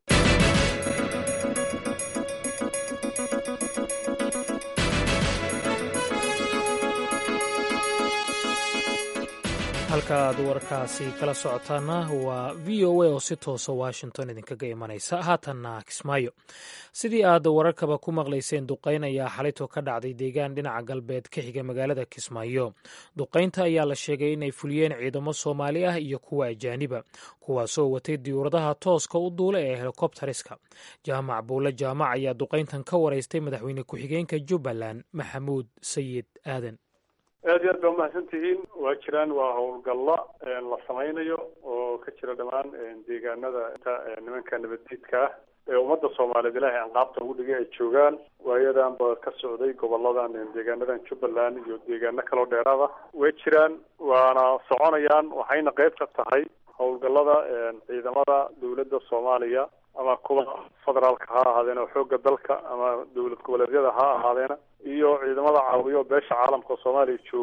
halka aad warkaasi kala socotaana waa v o a oo si toosa washington idinkaga imanaysa haatanna kismaayo sidii aad wararkaba ku maqlayseen duqayn ayaa xalito ka dhacday deegaan dhinaca galbeed ka xiga magaalada kismaayo duqaynta ayaa la sheegay inay fuliyeen ciidamo soomaali ah iyo kuwa ajaaniba kuwaasoo watay diyuuradaha tooska u duula ee helikobtariska jaamac buule jaamac ayaa duqayntan ka waraystay madaxweyne ku-xigeenka jubbaland maxamuud sayid aadan aad iyo aad baa umahadsan tihiin waa jiraan waa howlgalla la samaynayo oo ka jira dhammaan deegaanada nimanka nabaddiidka ah ee ummadda soomaaliyeed ilaahay anqaabta ugu dhigay ay joogaan waayadanba ka socday goboladan deegaanadan jubbaland iyo deegaano kaloo dheeraada way jiraan waana soconayaan waxayna qayb ka tahay howlgallada ciidamada dowladda soomaaliya ama kuwa federaalka ha ahaadeen oo xoogga dalka ama dowlad goboleedyada ha ahaadeena iyo ciidamada caawiyo beesha caalamka oo soomaaliya jooga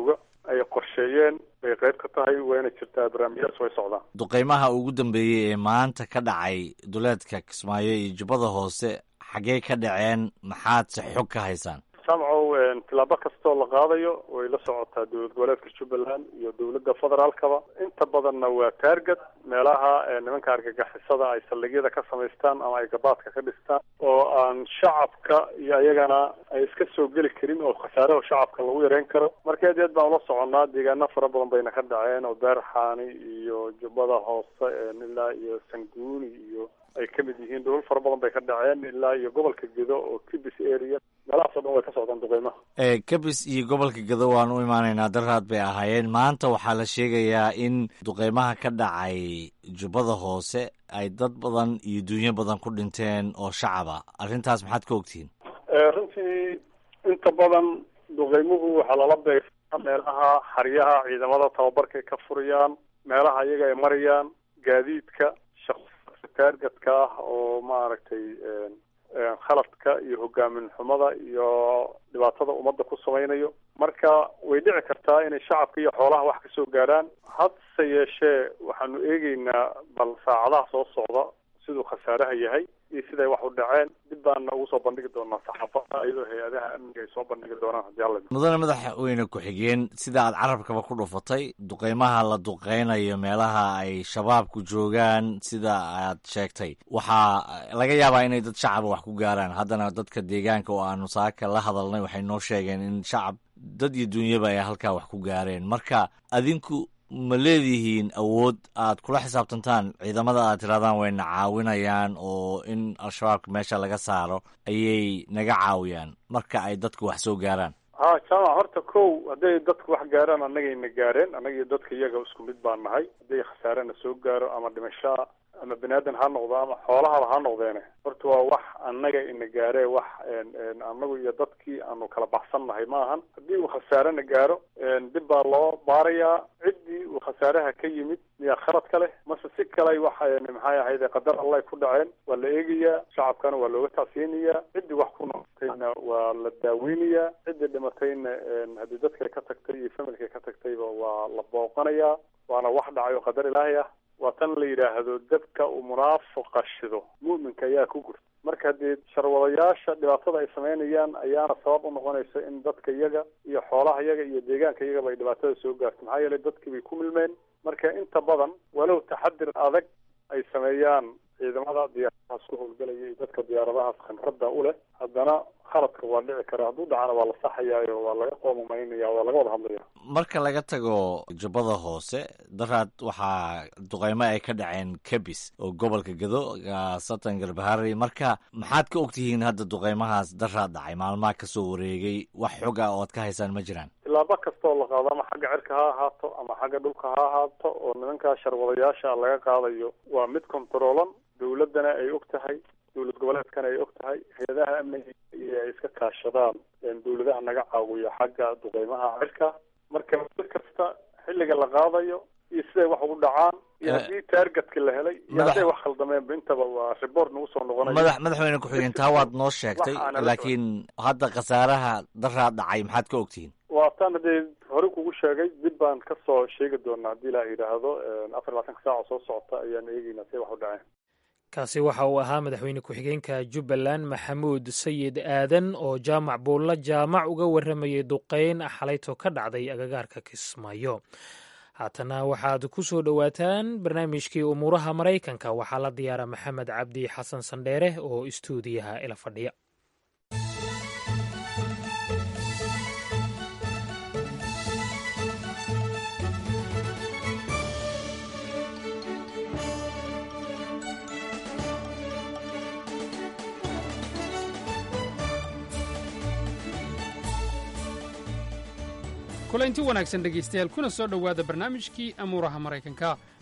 ay qorsheeyeen bay qayb ka tahay wayna jirtaa barnaamijyadas way socdaan duqeymaha ugu dambeeyey ee maanta ka dhacay duleedka kismaayo iyo jubbada hoose xaggee ka dhaceen maxaad se xog ka haysaan samcow tilaabo kastoo la qaadayo way la socotaa dowlad goboleedka jubbaland iyo dowladda federaalkaba inta badanna waa taarget meelaha nimanka argagixisada ay saldhigyada ka samaystaan ama ay gabaadka ka dhistaan oo aan shacabka iyo ayagana ay iska soo geli karin oo khasaaraha shacabka lagu yareyn karo marka aad aad baan ula soconnaa deegaano fara badan bayna ka dhaceen oo beerxaani iyo jubbada hoose ilaa iyo sanguuni iyo ay ka mid yihiin dhulal fara badan bay ka dhaceen ilaa iyo gobolka gedo oo kibis area meelahaas o dhan way ka socdaan duqeymaha kabis iyo gobolka gedo waan u imaanaynaa daraad bay ahaayeen maanta waxaa la sheegayaa in duqeymaha ka dhacay jubbada hoose ay dad badan iyo dunyo badan ku dhinteen oo shacaba arrintaas maxaad ka ogtihiin runtii inta badan duqeymuhu waxaa lala beegsaa meelaha xaryaha ciidamada tababarka ay ka furayaan meelaha iyaga ay marayaan gaadiidka taargetka ah oo maaragtay khaladka iyo hogaamin xumada iyo dhibaatada ummadda ku samaynayo marka way dhici kartaa inay shacabka iyo xoolaha wax kasoo gaaraan hadse yeeshee waxaanu eegeynaa bal saacadaha soo socda siduu khasaaraha yahay iyo siday wax u dhaceen dib baana ugu soo bandhigi doonaa saxaafada iyadoo hay-adaha amniga ay soo bandhigi doonaan haddii alla mudane madaxweyne ku-xigeen sida aad carabkaba ku dhufatay duqeymaha la duqeynayo meelaha ay shabaabku joogaan sida aad sheegtay waxaa laga yaabaa inay dad shacaba wax ku gaaraan haddana dadka deegaanka oo aanu saaka la hadalnay waxay noo sheegeen in shacab dad iyo dunyaba ay halkaa wax ku gaareen marka adinku ma leedihiin awood aad kula xisaabtantaan ciidamada aad tirahdaan wayna caawinayaan oo in al-shabaabka meesha laga saaro ayay naga caawiyaan marka ay dadku wax soo gaaraan ha jaamac horta kow hadday dadku wax gaaraan annagayna gaareen annaga iyo dadka iyaga isku mid baan nahay hadday khasaarena soo gaaro ama dhimashaa ama bani aadan ha noqdo ama xoolahaba ha noqdeene horta waa wax annaga ina gaaree wax annagu iyo dadkii aanu kala baxsan nahay ma ahan haddii uu khasaarena gaaro dib baa loo baarayaa ciddii uu khasaaraha ka yimid miyaa khalad ka leh mase si kale wax maxay ahayde qadar allah ku dhaceen waa la eegayaa shacabkana waa looga tacsiyinayaa ciddii wax ku noqotayna waa la daaweynayaa ciddii dhimatayna haddii dadkay ka tagtay iyo familkay ka tagtayba waa la booqanayaa waana wax dhacay oo qadar ilaahay ah waa tan la yidhaahdo dabka uu munaafiqa shido mu'minka ayaa ku gurta marka haddii sharwadayaasha dhibaatada ay samaynayaan ayaana sabab u noqonaysa in dadka iyaga iyo xoolaha iyaga iyo deegaanka iyagaba ay dhibaatada soo gaarto maxaa yeelay dadkii bay ku milmeen marka inta badan walow taxadir adag ay sameeyaan ciidamada diyaaradahaas ku howlgelaya iyo dadka diyaaradahaas khamradda u leh haddana khaladka waa dhici karaa hadduu dhacana waa la saxayaayo waa laga qoomumaynaya waa laga wada hadlaya marka laga tago jubbada hoose daraad waxaa duqeymo ay ka dhaceen kabis oo gobolka gado satan garbahari marka maxaad ka ogtihiin hadda duqeymahaas daraad dhacay maalmaha kasoo wareegay wax xog ah oo ad ka haysaan ma jiraan tilaabo kastoo la qaado ama xagga cirka ha ahaato ama xagga dhulka ha ahaato oo nimankaa sharwadayaasha laga qaadayo waa mid kontaroolan dowladdana ay og tahay dowlad goboleedkana ay og tahay hay-adaha amniga iyo ay iska kaashadaan dowladaha naga caawiya xagga duqeymaha cirka marka mid kasta xilliga la qaadayo iyo siday wax ugu dhacaan iyo haddii taargetka la helay iyo hadday wax khaldameenba intaba waa report nagu soo noqonaya madax madaxweyne ku-xigeen taa waad noo sheegtay laakiin hadda khasaaraha daraa dhacay maxaad ka ogtihiin waa tan haddee hore kugu sheegay dib baan kasoo sheegi doonaa haddii ilaah yidhaahdo afar iyo labaatanka saaca soo socota ayaan eegeynaa siday wax u dhaceen kaasi waxa uu ahaa madaxweyne ku-xigeenka jubbaland maxamuud sayid aadan oo jaamac buulla jaamac uga warramayay duqeyn xalayto ka dhacday agagaarka kismaayo haatana waxaad ku soo dhowaataan barnaamijkii umuuraha maraykanka waxaa la diyaara maxamed cabdi xasan sandheere oo istuudiyaha ila fadhiya kulanti wanaagsan dhegaystayaal kuna soo dhowaada barnaamijkii amuuraha maraykanka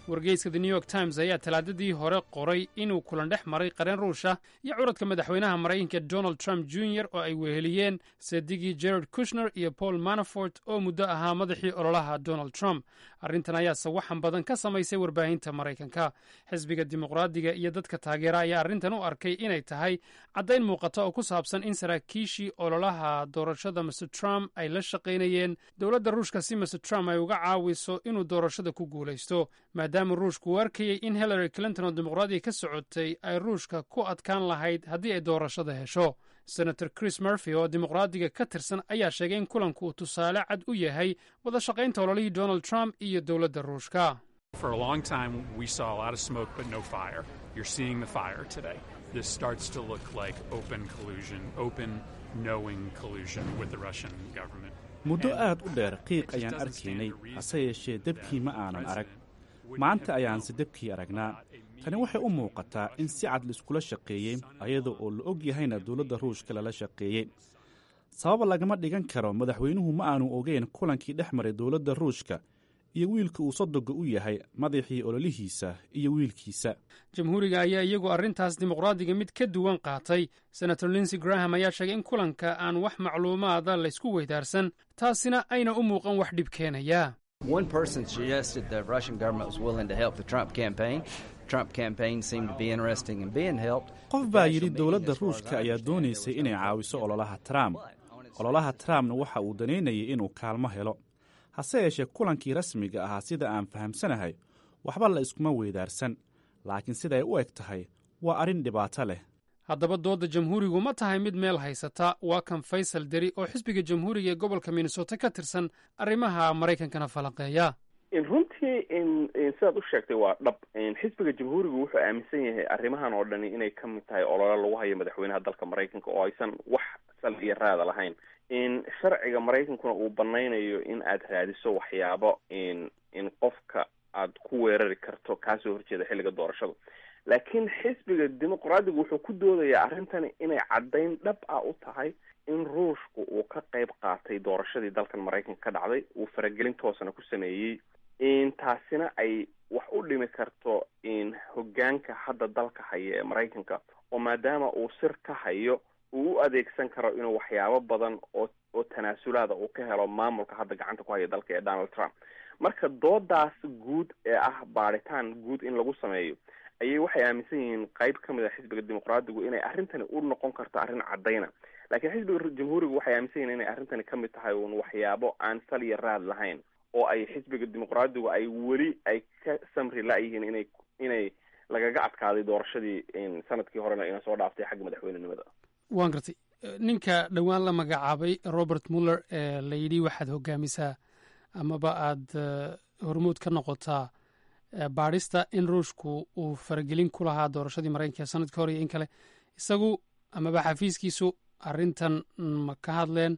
wargeyska the new york times ayaa talaadadii hore qoray inuu kulan dhex maray qareen ruusha iyo curadka madaxweynaha maraykanka donald trump jr oo ay weheliyeen seedigii jared kushner iyo paul manafort oo muddo ahaa madaxii ololaha donald trump arrintan ayaa sawaxan badan ka samaysay warbaahinta maraykanka xisbiga dimuqraadiga iyo dadka taageera ayaa arrintan u arkay inay tahay caddayn muuqata oo ku saabsan in saraakiishii ololaha doorashada mr trump ay la shaqaynayeen dowladda ruushka si mr trump ay uga caawiso inuu doorashada ku guulaysto maadaama ruushku u arkayey in hillary clinton oo dimuqraadiga ka socotay ay ruushka ku adkaan lahayd haddii ay doorashada hesho senator chris murphy oo dimuqraadiga ka tirsan ayaa sheegay in kulanku uu tusaale cad u yahay wada shaqaynta ololihii donald trump iyo dowladda ruushka For a long time, we saw a lot of smoke but no fire. You're seeing the fire today. This starts to look like open collusion, open, knowing collusion with the Russian government. muddo aad u dheer qiiq ayaan arkaynay hase yeeshee debkii ma aanan arag maanta ayaanse debkii aragnaa tani waxay u muuqataa in si cad laiskula shaqeeyey ayada oo la og yahayna dowladda ruushka lala shaqeeyey sababa lagama dhigan karo madaxweynuhu ma aanu ogeyn kulankii dhex maray dowladda ruushka iyo wiilka uu sodoga u yahay madaxii ololihiisa iyo wiilkiisa jamhuuriga ayaa iyagu arrintaas dimuqraadiga mid ka duwan qaatay senator linsey graham ayaa sheegay in kulanka aan wax macluumaada laysku weydaarsan taasina ayna u muuqan wax dhib keenaya One person suggested the Russian government was willing to help the Trump campaign. Trump campaign seemed to be interested in being helped. qof baa yidhi dowladda ruushka ayaa doonaysay inay caawiso ololaha trump ololaha trumpna waxa uu danaynayay inuu kaalmo helo hase yeeshee kulankii rasmiga ahaa sida aan fahamsanahay waxba la iskuma weydaarsan laakiin siday u eg tahay waa arrin dhibaato leh haddaba doodda jamhuurigu ma tahay mid meel haysata waa kan faysal deri oo xisbiga jamhuuriga ee gobolka minnesota ka tirsan arrimaha maraykankana falanqeeya runtii sidaad u sheegtay waa dhab xisbiga jamhuurigu wuxuu aaminsan yahay arrimahan oo dhani inay ka mid tahay olole lagu hayo madaxweynaha dalka maraykanka oo aysan wax sal iyo raada lahayn sharciga maraykankuna uu banaynayo in aad raadiso waxyaabo in qofka aad ku weerari karto kaasoo horjeeda xilliga doorashada laakiin xisbiga dimuqraadigu wuxuu ku doodayaa arrintani inay caddayn dhab ah u tahay in ruushku uu ka qayb qaatay doorashadii dalkan maraykanka ka dhacday uu faragelin toosana ku sameeyey taasina ay wax u dhimi karto hogaanka hadda dalka haya ee maraykanka oo maadaama uu sir ka hayo uu u adeegsan karo inuu waxyaabo badan oo oo tanaasulaada uu ka helo maamulka hadda gacanta ku haya dalka ee donald trump marka doodaas guud ee ah baadhitaan guud in lagu sameeyo ayay waxay aaminsan yihiin qayb ka mid a xisbiga dimuqraadigu inay arrintani u noqon karto arrin caddayna laakiin xisbiga jamhuurigu waxay aaminsan yihin inay arrintani ka mid tahay uun waxyaabo aan sal iyo raad lahayn oo ay xisbiga dimuqraadigu ay weli ay ka samri la-yihiin inay inay lagaga adkaaday doorashadii sanadkii horena ina soo dhaaftay xagga madaxweynenimada waan gartay ninka dhowaan la magacaabay robert muller ee la yidhi waxaad hogaamisaa amaba aada hormuud ka noqotaa baadhista in ruushku uu faragelin ku lahaa doorashadii maraykanka sanadkii hore iyo in kale isagu amaba xafiiskiisu arrintan ma ka hadleen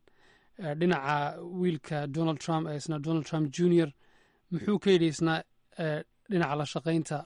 dhinaca wiilka donald trump ee isna donald trump junior muxuu ka yidhi isna dhinaca la shaqaynta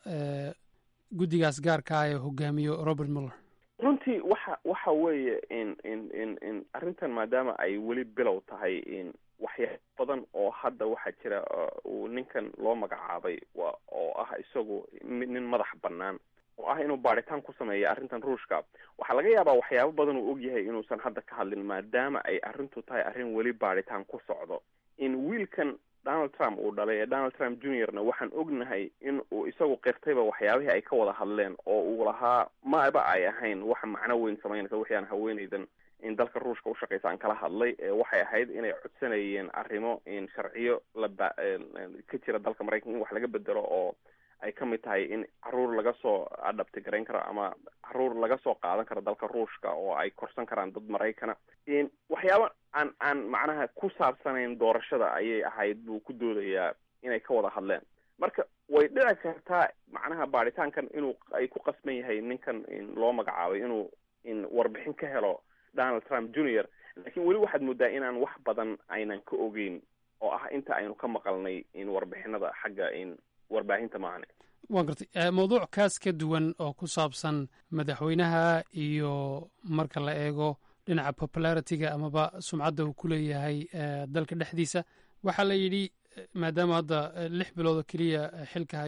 guddigaas gaarka ah ee hogaamiyo robert muller runtii waxa waxa weeye in in in in arrintan maadaama ay weli bilow tahay in waxyaabo badan oo hadda waxaa jira uu ninkan loo magacaabay wa oo ah isagu nin madax bannaan oo ah inuu baadhitaan ku sameeya arrintan ruushka waxaa laga yaabaa waxyaabo badan uu ogyahay inuusan hadda ka hadlin maadaama ay arrintu tahay arrin weli baadhitaan ku socdo in wiilkan donald trump uu dhalay ee donald trump juniorna waxaan ognahay in uu isagu qirtayba waxyaabihii ay ka wada hadleen oo uu lahaa maba ay ahayn waxa macno weyn samaynaysa wixii aan haweenaydan in dalka ruushka ushaqaysa aan kala hadlay waxay ahayd inay codsanayeen arrimo in sharciyo laba ka jira dalka maraykanka in wax laga bedelo oo ay ka mid tahay in caruur laga soo adhabti garayn karo ama caruur laga soo qaadan karo dalka ruushka oo ay korsan karaan dad maraykana waxyaaba aan aan macnaha ku saabsanayn doorashada ayay ahayd buu ku doodayaa inay ka wada hadleen marka way dhici kartaa macnaha baadhitaankan inuu ay ku qasban yahay ninkan loo magacaabay inuu in warbixin ka helo donald trump junior laakiin weli waxaad moodaa inaan wax badan aynan ka ogeyn oo ah inta aynu ka maqalnay in warbixinada xagga in warbaahinta maahane waan gartay mawduuc kaas ka duwan oo ku saabsan madaxweynaha iyo marka la eego dhinaca popularity-ga amaba sumcadda uu ku leeyahay dalka dhexdiisa waxaa la yidhi maadaama hadda lix bilood oo keliya xilka hayo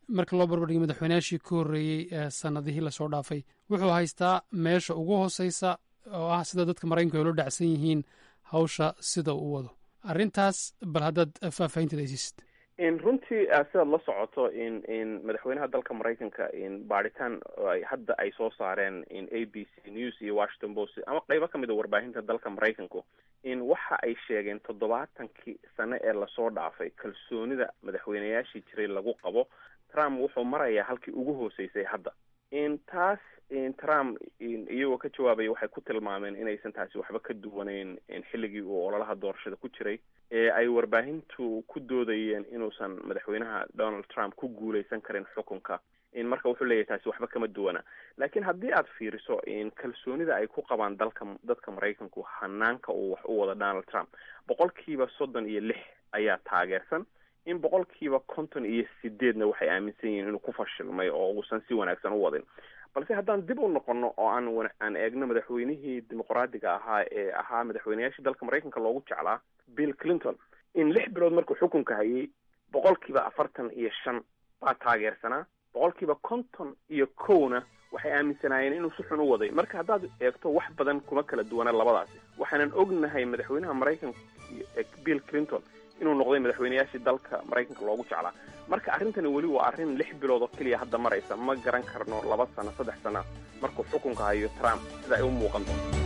marka loo barbardhigo madaxweynayaashii ka horreeyey ee sanadihii lasoo dhaafay wuxuu haystaa meesha ugu hooseysa oo ah sida dadka maraykanku ay ula dhacsan yihiin hawsha sida uu wado arrintaas bal haddaad faahfaahinteeda ay siisid in runtii sidaad la socoto in in madaxweynaha dalka maraykanka in baadhitaan ay hadda ay soo saareen in a b c news iyo washington post ama qeybo kamid a warbaahinta dalka maraykanku in waxa ay sheegeen toddobaatankii sane ee lasoo dhaafay kalsoonida madaxweynayaashii jiray lagu qabo trump wuxuu marayaa halkii ugu hooseysay hadda in taas in trump iyagoo ka jawaabaya waxay ku tilmaameen inaysan taasi waxba ka duwaneyn xilligii uu ololaha doorashada ku jiray ee ay warbaahintu ku doodayeen inuusan madaxweynaha donald trump ku guuleysan karin xukunka in marka wuxuu leeyahay taasi waxba kama duwana laakiin haddii aad fiiriso in kalsoonida ay ku qabaan dalka dadka maraykanku hanaanka uu wax u wado donald trump boqolkiiba soddon iyo lix ayaa taageersan in boqolkiiba konton iyo sideedna waxay aaminsan yihiin inuu ku fashilmay oo uusan si wanaagsan u wadin balse haddaan dib u noqono oo aan aan eegno madaxweynihii dimuqraadiga ahaa ee ahaa madaxweynayaashii dalka maraykanka loogu jeclaa bill clinton in lix bilood markuu xukunka hayay boqolkiiba afartan iyo shan baa taageersanaa boqolkiiba konton iyo kowna waxay aaminsanaayeen inuu si xun u waday marka haddaad eegto wax badan kuma kala duwana labadaasi waxaanan ognahay madaxweynaha maraykanka bill clinton inuu noqday madaxweynayaashii dalka maraykanka loogu jeclaa marka arrintani weli waa arrin lix bilood oo keliya hadda maraysa ma garan karno laba sano saddex sano markuu xukunka hayo trump sida ay u muuqan doonto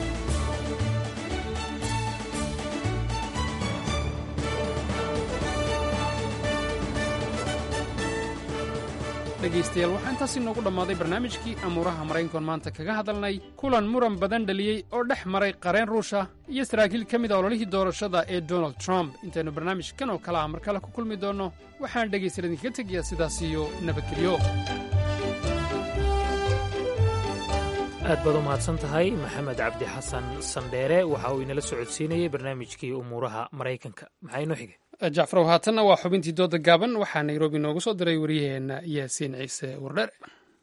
dhegaystayaal waxaa intaas inoogu dhammaaday barnaamijkii amuuraha maraykankoon maanta kaga hadalnay kulan muran badan dhaliyey oo dhex maray qareen ruusha iyo saraakiil ka mid a ololihii doorashada ee donald trump intaynu barnaamijkan oo kale ah mar kale ku kulmi doonno waxaan dhegaystayaal idinkaga tegayaa sidaas iyo nabadgelyo aad baad u mahadsan tahay maxamed cabdi xasan sandheere waxa uu inala socodsiinayey barnaamijkii umuuraha maraykanka maxaa inoo xigay jacfarow haatanna waa xubintii dooda gaaban waxaa nairobi noogu soo diray waryaheenna yaasiin ciise wardhere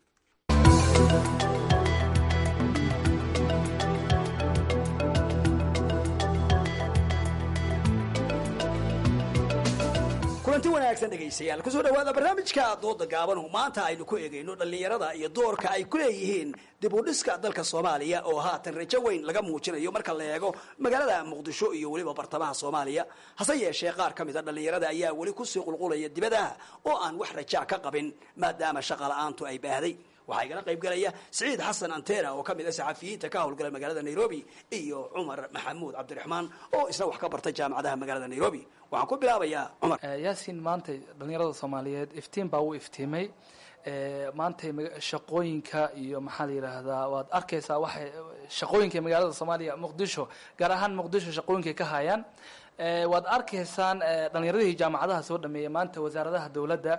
kulanti wanaagsan dhegaystayaal kusoo dhawaada barnaamijka dooda gaaban maanta aynu ku eegayno dhallinyarada iyo doorka ay ku leeyihiin dib u dhiska dalka soomaaliya oo haatan rajo weyn laga muujinayo marka la eego magaalada muqdisho iyo weliba bartamaha soomaaliya hase yeeshee qaar ka mida dhallinyarada ayaa weli kusii qulqulaya dibadaha oo aan wax rajaa ka qabin maadaama shaqala-aantu ay baahday waxaa igala qayb galaya siciid xasan antena oo ka mid a saxafiyiinta ka howlgala magaalada nairobi iyo cumar maxamuud cabdiraxmaan oo isna wax ka bartay jaamacadaha magaalada nairobi waxaan ku bilaabayaa cumar yaasiin maanta dhallinyarada soomaaliyeed iftiin baa u iftiimay maanta shaqooyinka iyo maxaa la yidhaahdaa waad arkaysaa waxay shaqooyinka magaalada soomaaliya muqdisho gaar ahaan muqdisho shaqooyinkay ka hayaan waad arkaysaan dhalinyaradii jaamacadaha soo dhameeyay maanta wasaaradaha dowladda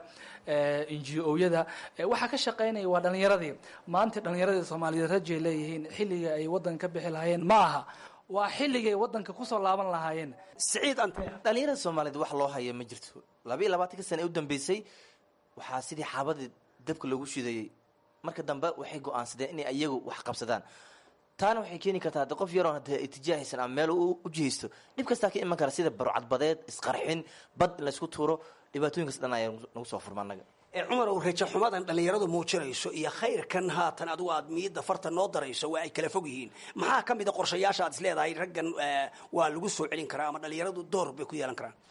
n g o-yada waxaa ka shaqaynaya waa dhalinyaradii maanta dhalinyaradii soomaaliyeed rajay leeyihiin xilliga ay waddanka ka bixi lahaayeen ma aha waa xilligay waddanka kusoo laaban lahaayeen siciid ante dhalinyarada soomaaliyeed wax loo haya ma jirto laba iyo labaatanka sana ee u dambeysay waxaa sidii xaabadii dabka loogu shidayey marka dambe waxay go-aansadeen inay iyagu wax qabsadaan taana waxay keeni kartaa hadde qof yaroon hadee itijaahaysan ama meel u jihaysto dhib kastaa ka iman kara sida barocadbadeed isqarxin bad in laysku tuuro dhibaatooyinkaas dhan ayaa nagu soo furma annaga cumar ow rajo xumadan dhallinyaradu muujinayso iyo khayrkan haatan adigu aad miidda farta noo darayso waa ay kala fog yihiin maxaa ka mid a qorshayaasha aad is leedahay raggan waa lagu soo celin karaa ama dhallinyaradu door bay ku yeelan karaan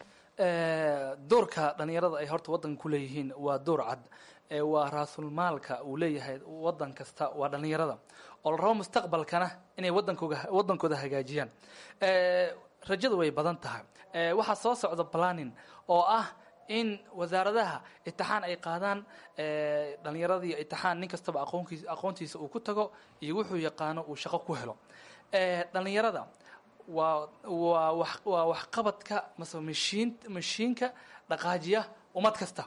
doorka dhalinyarada ay horta waddanka ku leeyihiin waa door cad waa raasulmaalka uu leeyahay waddan kasta waa dhalinyarada oo la rabo mustaqbalkana inay wadankooga waddankooda hagaajiyaan rajadu way badan tahay waxaa soo socda planning oo ah in wasaaradaha itixaan ay qaadaan dhalinyaradii itixaan nin kastaba aqoonkiis aqoontiisa uu ku tago iyo wuxuu yaqaano uu shaqo ku helo dhalinyarada waa waa wax waa waxqabadka mase mashiin mashiinka dhaqaajiya ummad kasta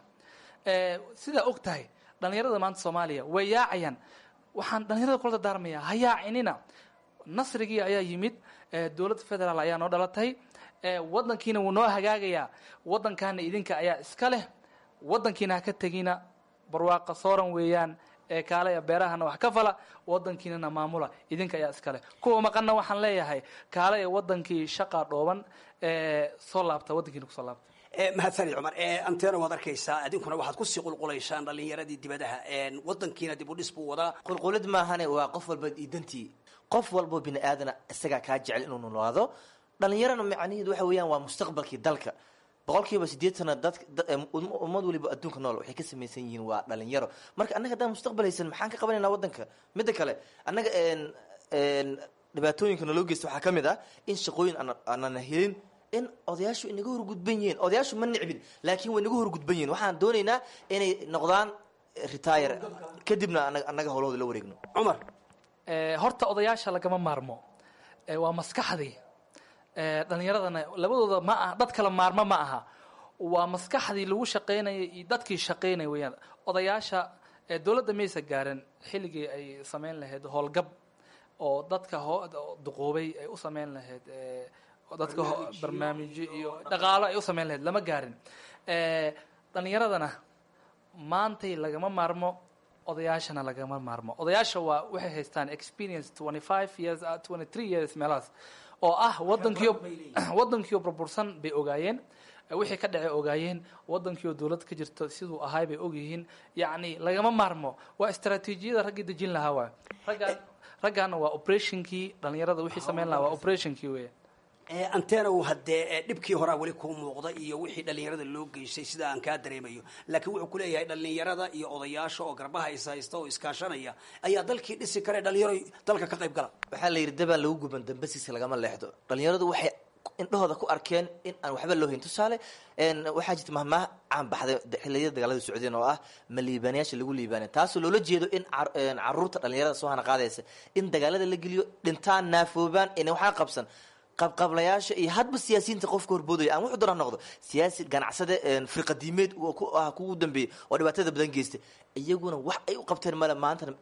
sidaa og tahay dhalinyarada maanta soomaaliya way yaacayaan waxaan dhalinyarada kula dardaarmaya ha yaacinina nasrigii ayaa yimid dowladda federaal ayaa noo dhalatay waddankiina wuu noo hagaagayaa waddankaana idinka ayaa iska leh waddankiina ha ka tegina barwaaqa sooran weeyaan ee kaalaya beerahana wax ka fala waddankiinana maamula idinka ayaa iska leh kuwa maqanna waxaan leeyahay kaalaya waddankii shaqaa dhooban soo laabta waddankiina kusoo laabta mahadsanid cumar antena waad arkaysaa idinkuna waxaad kusii qulqulaysaan dhalinyaradii dibadaha wadankiina dib u dhis buu wadaa qulqulid maahane waa qof walba idantii qof walbo bini aadana isagaa kaa jecel inuu noolaado dhalinyarana macnaheedu waxa weeyaan waa mustaqbalkii dalka boqolkiiba sideetana dad ummad waliba adduunka nool waxay ka samaysan yihiin waa dhalinyaro marka annaga haddaan mustaqbal haysan maxaan ka qabanaynaa waddanka midda kale annaga dhibaatooyinka naloo geysta waxaa ka mid ah in shaqooyin aanana helin in odayaashu inaga horgudban yihiin odayaashu ma nicbin laakiin way inaga horgudban yihiin waxaan doonaynaa inay noqdaan retire kadibna annaga howlahooda la wareegno cumar horta odayaasha lagama maarmo waa maskaxdii dhalinyaradana labadooda ma aha dad kala maarmo ma aha waa maskaxdii lagu shaqaynayay iyo dadkii shaqaynaya weyaan odayaasha dowladda maysa gaarin xilligii ay samayn lahayd howlgab oo dadka duquubay ay u samayn lahayd dadka barnaamijyo iyo dhaqaalo ay u samayn lahayd lama gaarin dhalinyaradana maantay lagama maarmo odayaashana lagama maarmo odayaasha waa waxay haystaan experience twenty five years twenty three years meelahaas oo ah wadankiio wadankiio burbursan bay ogaayeen wixii ka dhacay ogaayeen wadankiioo dowlad ka jirto siduu ahay bay ogyihiin yacni lagama maarmo waa istraatiijiyada raggii dejin lahaa waay raggaan raggaana waa operationkii dhalinyarada wixii samayn lahaa waa operationkii weya antenow haddee dhibkii horaa weli kuu muuqda iyo wixii dhalinyarada loo geystay sida aan kaa dareemayo laakiin wuxuu kuleeyahay dhalinyarada iyo odayaasha oo garbaha is haysta oo iskaashanaya ayaa dalkii dhisi kare dhalinyaro dalka ka qayb gala waxaa la yidhi dabaan lagu guban dambasiisa lagama leexdo dhalinyaradu waxay indhahooda ku arkeen in aan waxba loo hayn tusaale waxaa jirta mahmaah caan baxday xiliyada dagaalada socdeen oo ah ma liibaanayaasha lagu liibaanay taasoo loola jeedo in caruurta dhalinyarada soo hana qaadaysa in dagaalada la geliyo dhintaan naafoobaan in waxaa qabsan qabqablayaasha iyo hadba siyaasiyiinta qofka horboodaya aan wuxuu doona noqdo siyaasi ganacsade firqadiimeed ah kugu dambeeyey oo dhibaatada badan geysta iyaguna wax ay u qabteen male maantana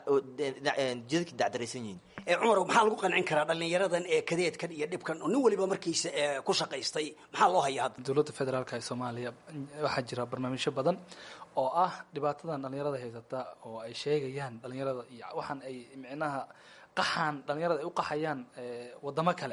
jidadki dacdaraysan yihiin cumar maxaa lagu qancin karaa dhalinyaradan ee kadeedkan iyo dhibkan oo nin waliba markiisa ku shaqaystay maxaa loo hayaa hadda dowladda federaalka ee soomaaliya waxaa jira barnaamijyo badan oo ah dhibaatadan dhalinyarada haysata oo ay sheegayaan dhalinyarada iyo waxaan ay micnaha qaxaan dhalinyarada ay u qaxayaan wadamo kale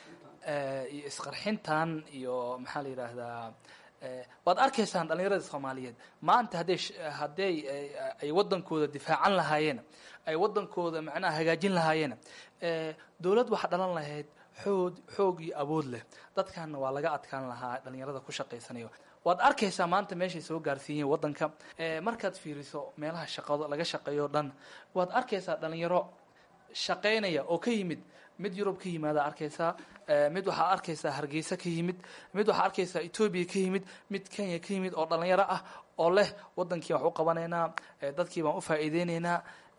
iyo isqarxintan iyo maxaa la yidhaahdaa waad arkaysaan dhalinyarada soomaaliyeed maanta hadday hadday ay wadankooda difaacan lahaayeen ay wadankooda macnaha hagaajin lahaayeen dowlad waxaa dhalan lahayd xoog xoog iyo awood leh dadkanna waa laga adkaan lahaa dhalinyarada ku shaqaysanayo waad arkaysaa maanta meeshay soo gaarsiiyeen wadanka markaad fiiriso meelaha shaqado laga shaqeeyo dhan waad arkaysaa dhalinyaro shaqaynaya oo ka yimid mid yurub ka yimaada arkaysaa mid waxaa arkaysaa hargeysa ka yimid mid waxaa arkaysaa etoobiya ka yimid mid kenya ka yimid oo dhalinyaro ah oo leh wadankii wax u qabanaynaa dadkii baan u faa'iideynaynaa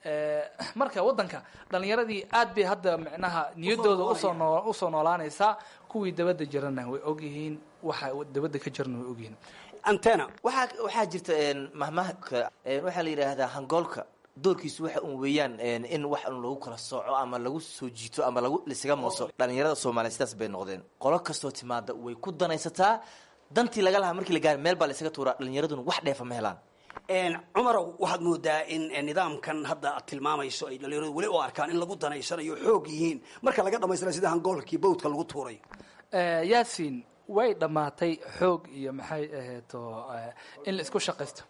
marka wadanka dhalinyaradii aad bay hadda micnaha niyadooda usoo noo usoo noolaanaysaa kuwii dabadda jirana way ogyihiin waxa dabadda ka jirana way ogyihiin antena waxaa waxaa jirta mahmahka waxaa la yidhaahdaa hangoolka doorkiisu waxa un weeyaan in wax un lagu kala sooco ama lagu soo jiito ama lagu lisaga mooso dhalinyarada soomaaliya sidaas bay noqdeen qolo kastoo timaada way ku danaysataa dantii laga lahaa markii la gaari meel baa la isaga tuuraa dhalinyaraduna wax dheefa ma helaan cumarow waxaad moodaa in nidaamkan hadda aad tilmaamayso ay dhalinyaradu weli u arkaan in lagu danaysanayo xoog yihiin marka laga dhamaystira sida hangoolkii bawdka lagu tuurayo yaasin way dhammaatay xoog iyo maxay ahayto in la isku shaqaysto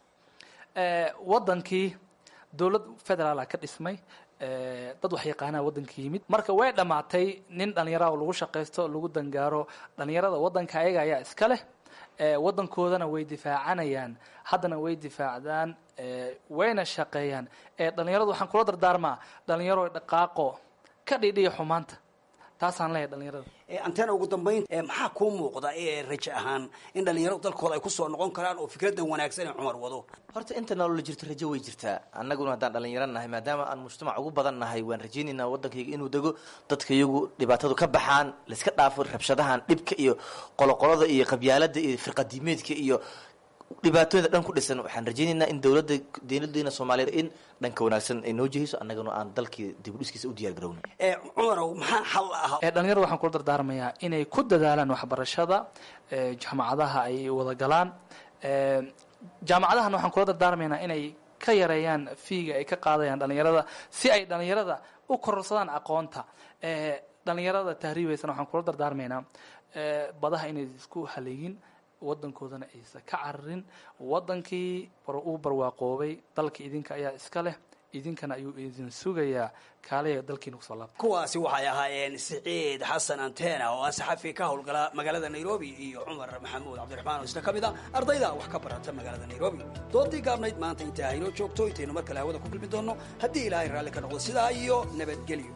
wadankii dowlad federaala ka dhismay dad wax yaqaanaa wadanka yimid marka way dhammaatay nin dhalinyaraha lagu shaqaysto lagu dangaaro dhalinyarada wadanka ayaga ayaa iska leh wadankoodana way difaacanayaan haddana way difaacdaan wayna shaqeeyaan dhalinyaradu waxaan kula dardaarmaa dhalinyaro dhaqaaqo ka dhidhiya xumaanta taasaan leeyahay dhalinyarada antena ugu dambayn maxaa kuu muuqda ee raje ahaan in dhalinyaro dalkooda ay kusoo noqon karaan oo fikradan wanaagsan ee cumar wado horta inta nolola jirto rajo way jirtaa annaguna haddaan dhalinyaro nahay maadaama aan mujtamac ugu badan nahay waan rajaynaynaa waddankayga inuu dego dadka iyagu dhibaatadu ka baxaan laiska dhaafo rabshadahan dhibka iyo qoloqolada iyo qabyaalada iyo firqadiimeedka iyo dhibaatooyinda dhan ku dhisan waxaan rajaynaynaa in dowladda dowladeena soomaaliyeed in dhanka wanaagsan ay noo jihayso annaguna aan dalkii dib u dhiskiisa u diyaar garowno cumarow maxaa xal ah dhalinyarada waxaan kula dardaarmayaa inay ku dadaalaan waxbarashada jaamacadaha ay wada galaan jaamacadahana waxaan kula dardaarmaynaa inay ka yareeyaan fiiga ay ka qaadayaan dhalinyarada si ay dhalinyarada u kororsadaan aqoonta dhalinyarada tahriibaysana waxaan kula dardaarmaynaa badaha inay isku haleegin wadankoodana aysan ka cararin wadankii uu barwaaqoobay dalka idinka ayaa iska leh idinkana ayuu idin sugayaa kaaliya dalkiina kusoo laabta kuwaasi waxay ahaayeen siciid xasan antena oo ah saxafi ka howlgala magaalada nairobi iyo cumar maxamuud cabdiraxmaan oo isna ka mid a ardayda wax ka barata magaalada nairobi doodii gaabnayd maanta intaa haynoo joogto intaynu mar kale hawada ku kulmi doonno haddii ilaahay raalli ka noqdo sidaa iyo nabadgelyo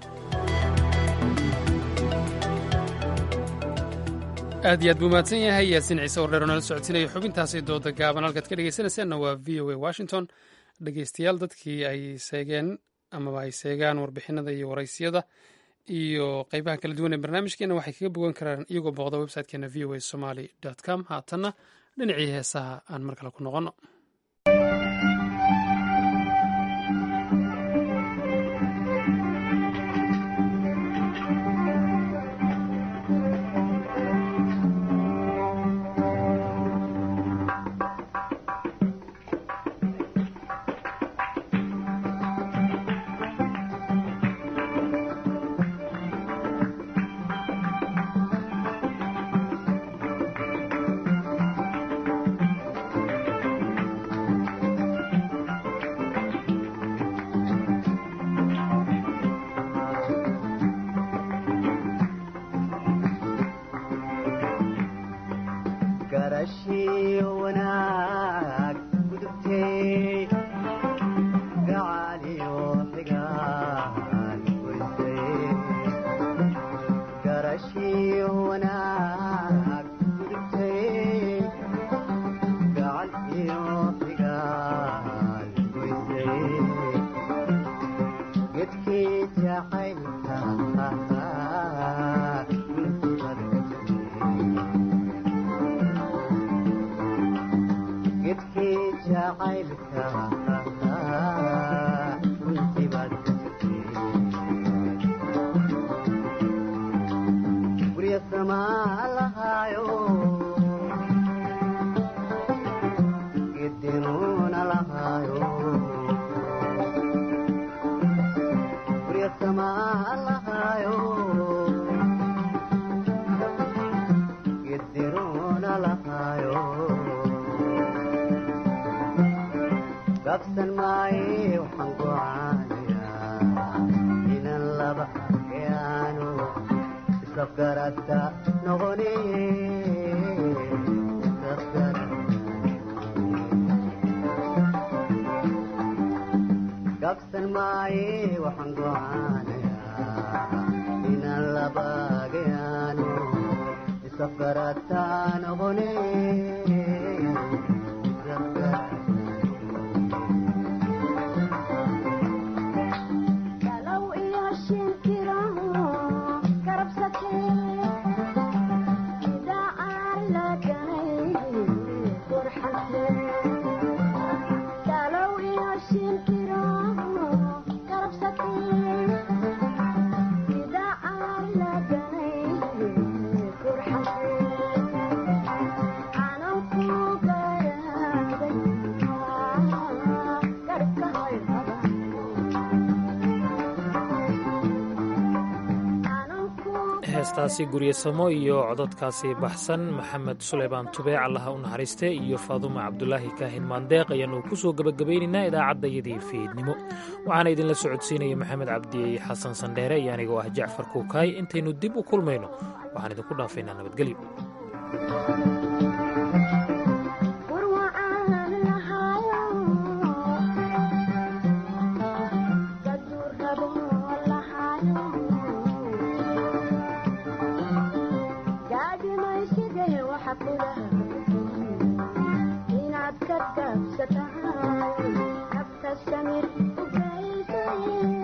aad iyo aad buu mahadsan yahay yaasiin ciise oo dheer oo nala socodsiinaya xubintaasi dooda gaaban halkaad ka dhegaysanaysaanna waa v o a washington dhegaystayaal dadkii ay seegeen amaba ay seegaan warbixinada iyo waraysiyada iyo qeybaha kala duwan ee barnaamijkeena waxay kaga bogan karaan iyagoo booqda websitekeena v o a somaly com haatanna dhinacii heesaha aan mar kale ku noqonno heestaasi guryasamo iyo cododkaasi baxsan maxamed suleymaan tubeec allaha u naxariiste iyo faaduma cabdulaahi kaahin maandeeq ayaanu ku soo gebagabaynaynaa idaacaddayadii fiidnimo waxaana idinla socodsiinaya maxamed cabdi xasan sandheere iyo anigoo ah jacfar kuukaay intaynu dib u kulmayno waxaan idinku dhaafaynaa nabadgelyo inaad ka gaabsatahay nafta samir u gaysa